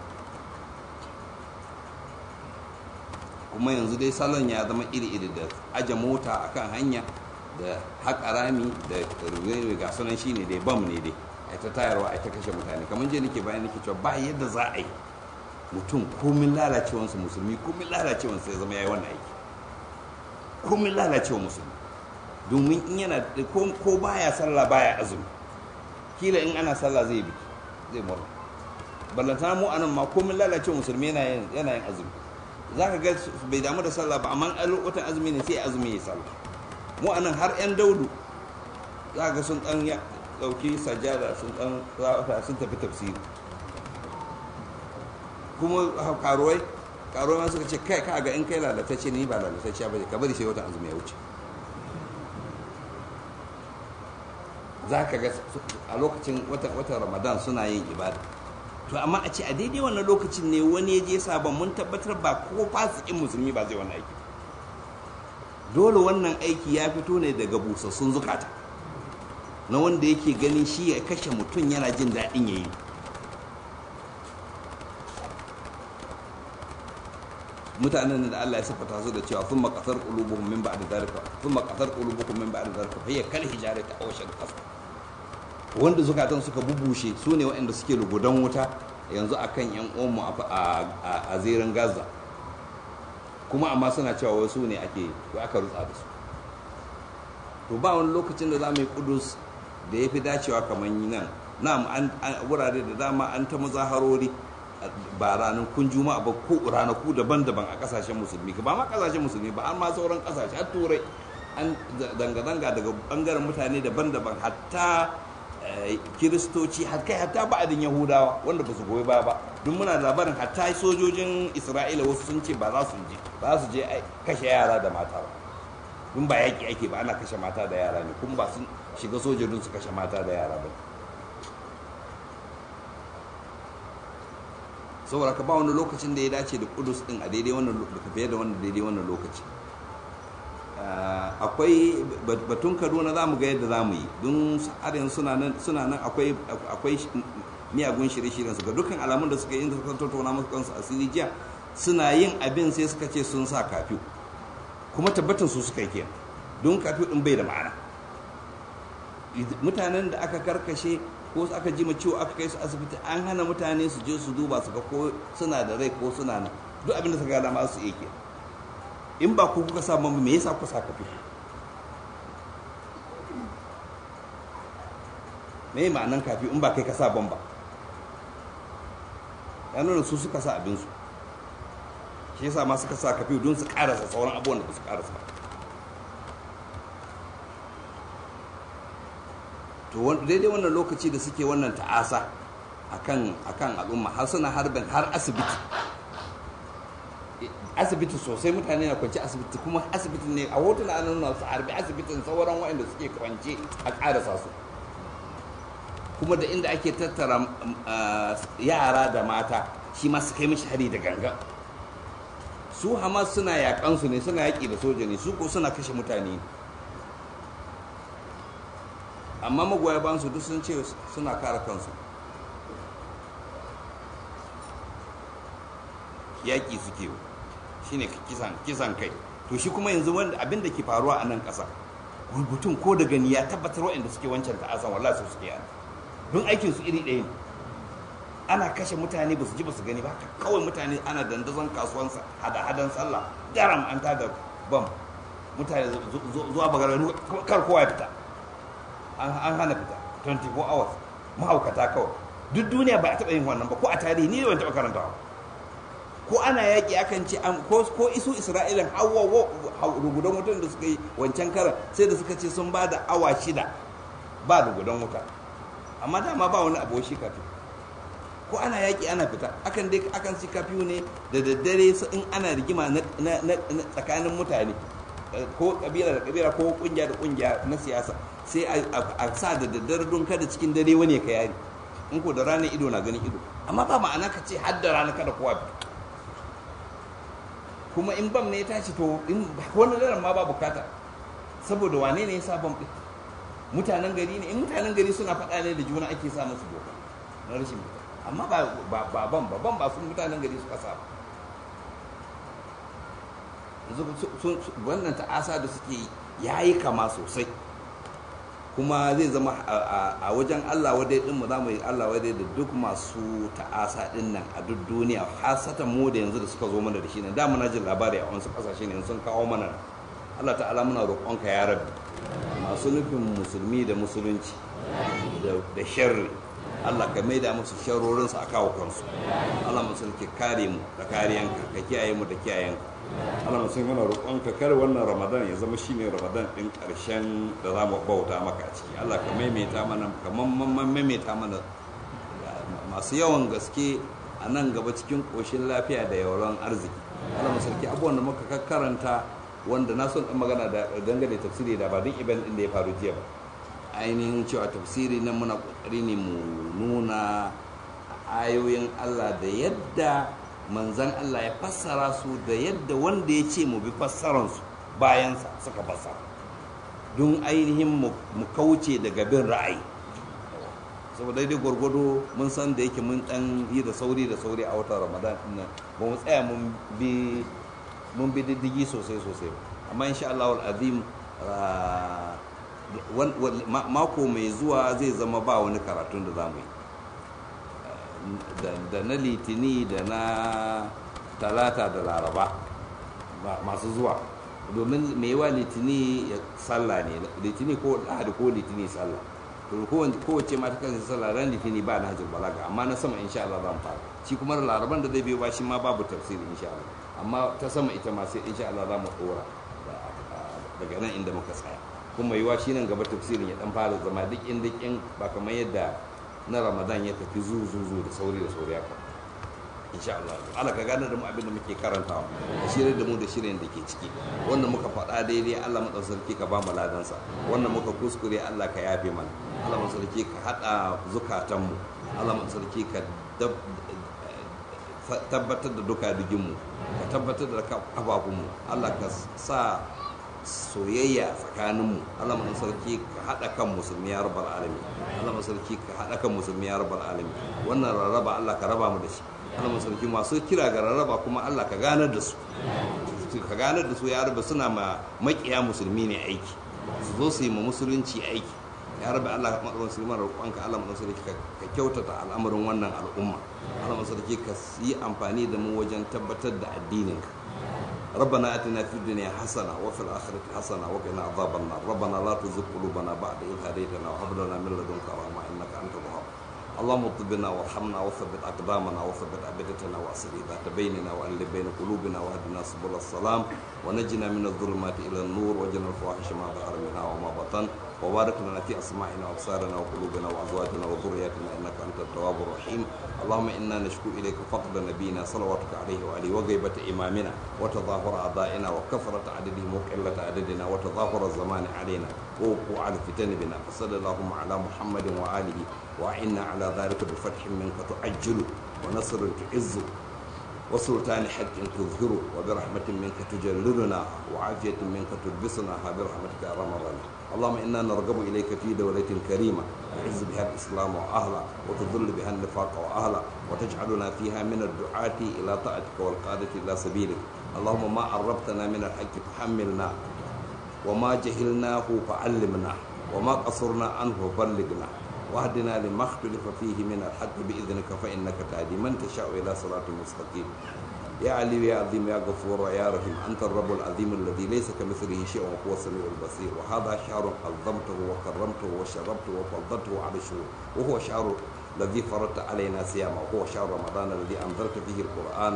kuma yanzu dai salon ya zama iri-iri da aje mota a kan hanya da haƙa rami da ruwe ga sunan shi ne dai bam ne dai a ta tayarwa a ta kashe mutane kamar je nake bayan nake cewa ba yadda za a yi mutum komin lalacewansa musulmi komin lalacewansa ya zama ya yi wannan aiki komin lalacewa musulmi domin in yana ko baya sallah baya azumi kila in ana sallah zai biki zai murna ballantana mu anan ma komin lalacewa musulmi yana yin azumi za ka ga bai damu da sallah ba amma a watan azumi ne sai azumi ya sallah mu anan har yan daudu za ga sun dan ya dauki sajada sun dan sun tafi tafsiri kuma karuwai karuwai ma suka ce kai ka ga in kai lalatacce ni ba lalatacce ba ka bari sai watan azumi ya wuce za ka ga a lokacin watan ramadan suna yin ibada to amma a ce a daidai wannan lokacin ne wani ya je sabon mun tabbatar ba ko fasikin musulmi ba zai wannan aiki dole wannan aiki ya fito ne daga busassun zukata na wanda yake ganin shi ya kashe mutum yana jin daɗin ya yi mutanen da Allah ya sifata su da cewa sun makasar qulubuhum min ba'di dhalika sun makasar qulubuhum min ba'di dhalika fa hiya kal hijarati aw shad qasr wanda zukatan suka bubushe su ne waɗanda suke lugudan wuta yanzu akan yan uwanmu a zirin Gaza kuma amma suna cewa wasu ne ake aka rutsa da su to ba wani lokacin da za mu yi kudus da ya fi dacewa kamar nan na wurare da dama an ta mazaharori ba ranakun juma'a ba ko ranaku daban-daban a kasashen musulmi ba ma kasashen musulmi ba an ma sauran kasashe har turai an zanga-zanga daga bangaren mutane daban-daban hatta kiristoci kai hatta ba'adin yahudawa wanda ba su goyi ba ba duk muna labarin hatta sojojin isra'ila wasu sun ce ba za su je ba za su je kashe yara da mata ba dun ba yaƙi ake ba ana kashe mata da yara ne kuma ba sun shiga sojojin su kashe mata da yara ba saboda ka ba wani lokacin da ya dace da kudus din a daidai wannan fiye da wannan daidai wannan lokaci akwai batun kaduna za mu ga yadda za mu yi don har yanzu suna nan akwai miyagun shirye-shiryen su ga dukkan alamun da suka yi inda suka tattauna musu kansu asiri jiya suna yin abin sai suka ce sun sa kafiyu kuma tabbatin su suka yi kenan don kafiyu din bai da ma'ana mutanen da aka karkashe ko aka ji ma ciwo aka kai su asibiti an hana mutane su je su duba su ga ko suna da rai ko suna nan duk abin da suka gada ma su iya kenan in ba ku kuka sa mamu me yasa kuka sa kafi me ma'anan kafi in ba kai ka sa ban ba ya nuna su suka sa abinsu shi yasa ma suka sa kafi don su karasa sauran abubuwan da ba su karasa to daidai wannan lokaci da suke wannan ta'asa akan akan al'umma har suna harbin har asibiti asibiti sosai mutane na kwanci asibiti kuma asibiti ne a hotuna an nuna su harbi asibitin sauran waɗanda suke kwance a ƙarasa su kuma da inda ake tattara yara da mata shi ma su kai mishi hari da ganga su hamas suna yaƙansu ne suna yaƙi da soja ne su ko suna kashe mutane amma magoya ban su duk sun ce suna kare kansu yaƙi suke shine kisan kai to shi kuma yanzu wanda abin da ke faruwa a nan ƙasa rubutun ko da gani ya tabbatar waɗanda suke wancan ta'asan wallahi su suke yana don aikin su iri ɗaya ne ana kashe mutane ba su ji ba su gani ba haka kawai mutane ana dandazon kasuwansa hada-hadan sallah daram an tada bam mutane zuwa bagara kar kowa ya fita an hana fita 24 hours mahaukata kawai duk duniya ba a taɓa yin wannan ba ko a tarihi ni ban taɓa karantawa ko ana yaƙi akan ce ko isu isra'ilan hawa rugudan wutan da suka yi wancan karan sai da suka ce sun ba da awa shida ba rugudan wuta amma dama ba wani abu shi kafi ko ana yaƙi ana fita akan dai akan ci kafi ne da daddare in ana rigima na tsakanin mutane ko kabila da kabila ko kungiya da kungiya na siyasa sai a sa da daddare don kada cikin dare wani ka yari in ko da ranar ido na ganin ido amma ba ma'ana ka ce har da rana kada kowa fita kuma in bam ne ya tashi to in wani daren ma ba bukata saboda wane ne ya sa bam ɗin mutanen gari ne in mutanen gari suna faɗa ne da juna ake sa musu doka na rashin fita amma ba ba ban ba ban ba sun mutanen gari suka sa ba wannan ta'asa da suke ya yi kama sosai kuma zai zama a wajen Allah wadai din mu zamu yi Allah wadai da duk masu ta'asa din nan a duk duniya hasatan mu da yanzu da suka zo mana da shi ne da muna jin labari a wasu kasashe ne sun kawo mana Allah ta'ala muna roƙonka ya rabbi masu nufin musulmi da musulunci da sharri Allah ka maida musu sharorin su a kawo kansu Allah musulki kare mu da kariyanka ka kiyaye mu da kiyayenka Allah musulmi muna roƙonka kar wannan Ramadan ya zama shine Ramadan din ƙarshen da za mu bauta maka a ciki Allah ka maimaita mana kamar maimaita mana masu yawan gaske a nan gaba cikin ƙoshin lafiya da yawon arziki Allah musulki abubuwan da muka karanta wanda na son magana da dangane tafsiri da ba duk event din da ya faru jiya ba ainihin cewa tafsiri nan muna kokari ne mu nuna ayoyin Allah da yadda manzan Allah ya fassara su da yadda wanda ya ce mu bi fassaransu bayansa suka fassara don ainihin mu kauce daga bin ra'ayi saboda dai gwargwado mun san da yake mun dan yi da sauri da sauri a watan ramadan nan ba mu tsaya mun bi mun bi diddigi sosai sosai amma insha Allah azim mako mai zuwa zai zama ba wani karatun da za mu yi da na litini da na talata da laraba masu zuwa domin mai yawa litini sallah ne litini ko lahadi ko litini sallah to kowace mata kan sallah ran litini ba na hajjar balaga amma na sama insha Allah zan fara shi kuma laraban da zai biyo ba shi ma babu tafsiri insha Allah amma ta sama ita ma sai insha Allah za mu dora daga nan inda muka tsaya kuma yiwa shi nan gaba tafsirin ya dan fara zama duk inda kin ba kamar yadda na Ramadan ya tafi zuzu da sauri da sauri haka insha Allah Allah ka gane da mu abin da muke karantawa da shirin da mu da shirin da ke ciki wannan muka faɗa daidai Allah mu sarki ka ba mu ladansa wannan muka kuskure Allah ka yafe mana Allah mu sarki ka hada zukatanmu Allah mu sarki ka tabbatar da duka diginmu ka tabbatar da kafafunmu Allah ka sa soyayya tsakaninmu Allah mu sarki ka haɗa kan musulmi ya rabbal alamin Allah mu sarki ka haɗa kan musulmi ya rabbal alamin wannan rarraba Allah ka raba mu da shi Allah mu sarki masu kira ga rarraba kuma Allah ka ganar da su ka ganar da su ya rabba suna ma makiya musulmi ne aiki su zo su yi ma musulunci aiki ya rabba Allah ka maɗaurin musulman roƙonka Allah mu sarki ka kyautata al'amarin wannan al'umma Allah mu sarki ka yi amfani da mu wajen tabbatar da addininka ربنا اتنا في الدنيا حسنه وفي الاخره حسنه وقنا عذاب النار ربنا لا تزغ قلوبنا بعد اذ هديتنا وهب لنا من لدنك رحمه انك انت الوهاب اللهم اطب بنا وارحمنا وثبت اقدامنا وثبت ابدتنا واصل ذات بيننا والف بين قلوبنا واهدنا سبل السلام ونجنا من الظلمات الى النور وجنا الفواحش ما ظهر منها وما بطن وبارك لنا في اسماعنا وابصارنا وقلوبنا وازواجنا وذرياتنا انك انت التواب الرحيم اللهم انا نشكو اليك فقد نبينا صلواتك عليه وعليه وغيبه امامنا وتظاهر اعدائنا وكثره عددهم وقله عددنا وتظاهر الزمان علينا ووقوع الفتن بنا فصل اللهم على محمد واله واعنا على ذلك بفتح منك تعجل ونصر تعز وسلطان حق تظهره وبرحمة منك تجللنا وعافية منك تلبسناها برحمتك يا ارحم الراحمين اللهم انا نرغب اليك في دولة كريمة تعز بها الاسلام واهله وتذل بها النفاق واهله وتجعلنا فيها من الدعاة الى طاعتك والقادة الى سبيلك اللهم ما عرفتنا من الحق فحملنا وما جهلناه فعلمنا وما قصرنا عنه فبلغنا واهدنا لما اختلف فيه من الحق باذنك فانك تهدي من تشاء الى صراط مستقيم يا علي يا عظيم يا غفور يا رحيم انت الرب العظيم الذي ليس كمثله شيء وهو السميع البصير وهذا شهر عظمته وكرمته وشربته وفضلته على الشهور وهو شهر الذي فرضت علينا صيامه وهو شهر رمضان الذي انزلت فيه القران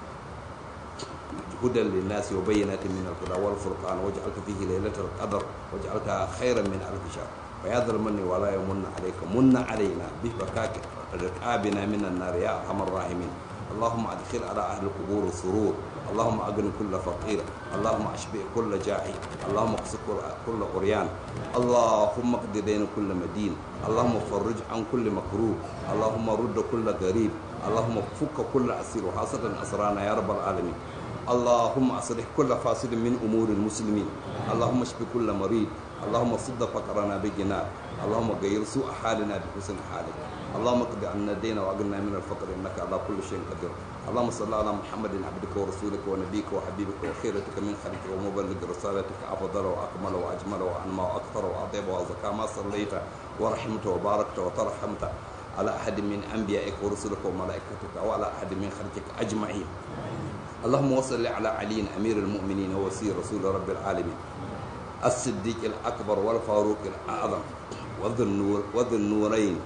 هدى للناس وبينات من الهدى والفرقان وجعلت فيه ليلة القدر وجعلتها خيرا من ألف شهر فيا ذا المن ولا يمن عليك من علينا بفكاك رقابنا من النار يا أرحم الراحمين اللهم أدخل على أهل القبور السرور اللهم أغن كل فقير اللهم أشبع كل جاعي اللهم اقص كل قريان اللهم اقض دين كل مدين اللهم فرج عن كل مكروه اللهم رد كل غريب اللهم فك كل أسير وحاسة أسرانا يا رب العالمين اللهم أصلح كل فاسد من أمور المسلمين اللهم اشف كل مريض اللهم صد فقرنا بجناك اللهم غير سوء حالنا بحسن حالك اللهم اقض عنا الدين واغننا من الفقر انك على كل شيء قدير اللهم صل على محمد عبدك ورسولك ونبيك وحبيبك وخيرتك من خلقك ومبلغ رسالتك افضل واكمل واجمل وانمى واكثر واطيب وازكى ما صليت ورحمت وباركت وترحمت على احد من انبيائك ورسلك وملائكتك وعلى احد من خلقك اجمعين اللهم وصل على علي امير المؤمنين ووسير رسول رب العالمين الصديق الاكبر والفاروق الاعظم وذو النور وذو النورين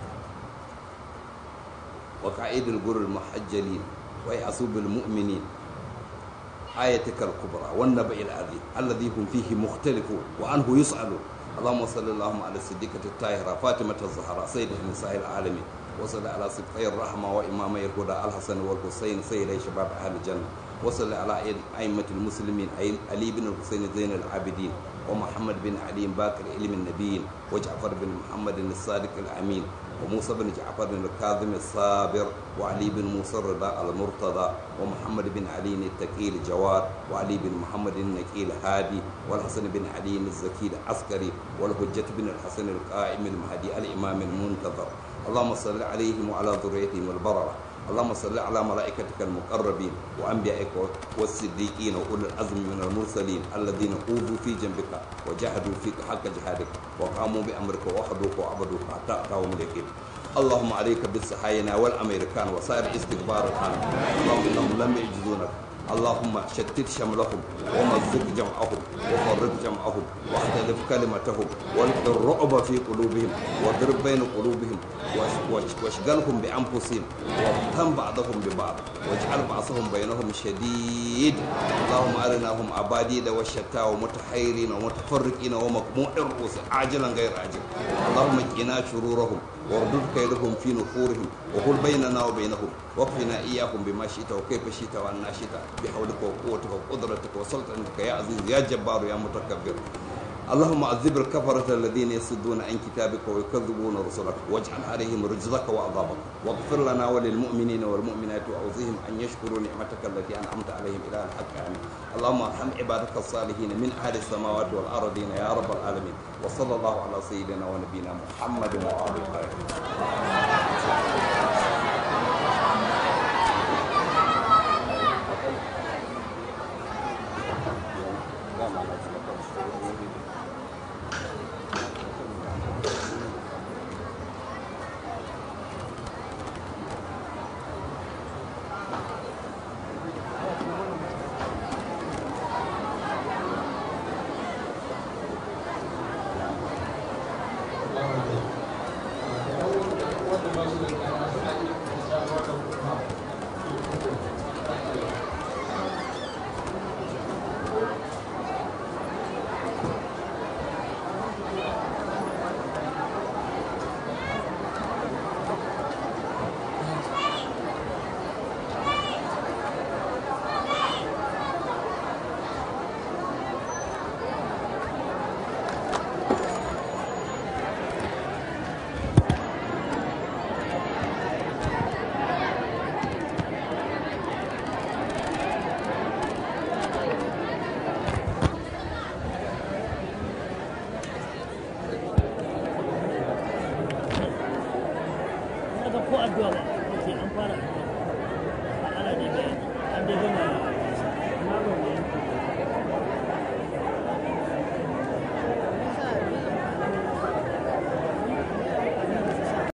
وقائد الجر المحجلين ويعصوب المؤمنين آيتك الكبرى والنبأ العظيم الذي هم فيه مختلفون وعنه يسألون اللهم صل اللهم على الصديقة الطاهرة فاطمة الزهراء سيدة نساء العالمين وصل على سبقي الرحمة وإمامي الهدى الحسن والحسين سيدي شباب أهل الجنة وصل على أئمة المسلمين علي بن الحسين زين العابدين ومحمد بن علي باكر علم النبيين وجعفر بن محمد الصادق الأمين وموسى بن جعفر الكاظم الصابر وعلي بن موسى الرضا المرتضى ومحمد بن علي التقي الجواد وعلي بن محمد النقي الهادي والحسن بن علي الزكي العسكري والحجة بن الحسن القائم المهدي الإمام المنتظر اللهم صل عليهم وعلى ذريتهم البررة اللهم صل على ملائكتك المقربين وانبيائك والصديقين واولي العزم من المرسلين الذين اوذوا في جنبك وجاهدوا فيك حق جهادك وقاموا بامرك وحدوك وعبدوك حتى اتاهم اليقين اللهم عليك بالصهاينه والامريكان وسائر استكبار العالم اللهم انهم لم يعجزونك اللهم شتت شملهم ومزق جمعهم وفرق جمعهم واختلف كلمتهم والق الرعب في قلوبهم واضرب بين قلوبهم واشغلهم بانفسهم وافتن بعضهم ببعض واجعل بعضهم بينهم شديد اللهم ارناهم اباديد وشتى ومتحيرين ومتفرقين ومقموع الرؤوس عاجلا غير عاجل اللهم قنا شرورهم واردد كيدهم في نحورهم وقل بيننا وبينهم واكفنا اياهم بما شئت وكيف شئت وان شئت بحولك وقوتك وقدرتك وسلطنتك يا عزيز يا جبار يا متكبر اللهم عذب الكفرة الذين يصدون عن كتابك ويكذبون رسلك واجعل عليهم رجزك وعذابك واغفر لنا وللمؤمنين والمؤمنات وأوصيهم أن يشكروا نعمتك التي أنعمت عليهم إلى الحق آمين اللهم ارحم عبادك الصالحين من أهل السماوات والأرضين يا رب العالمين وصلى الله على سيدنا ونبينا محمد وعلى آله Haka ko addu'a ba, ce an fara addu'a. Ana da an dai gama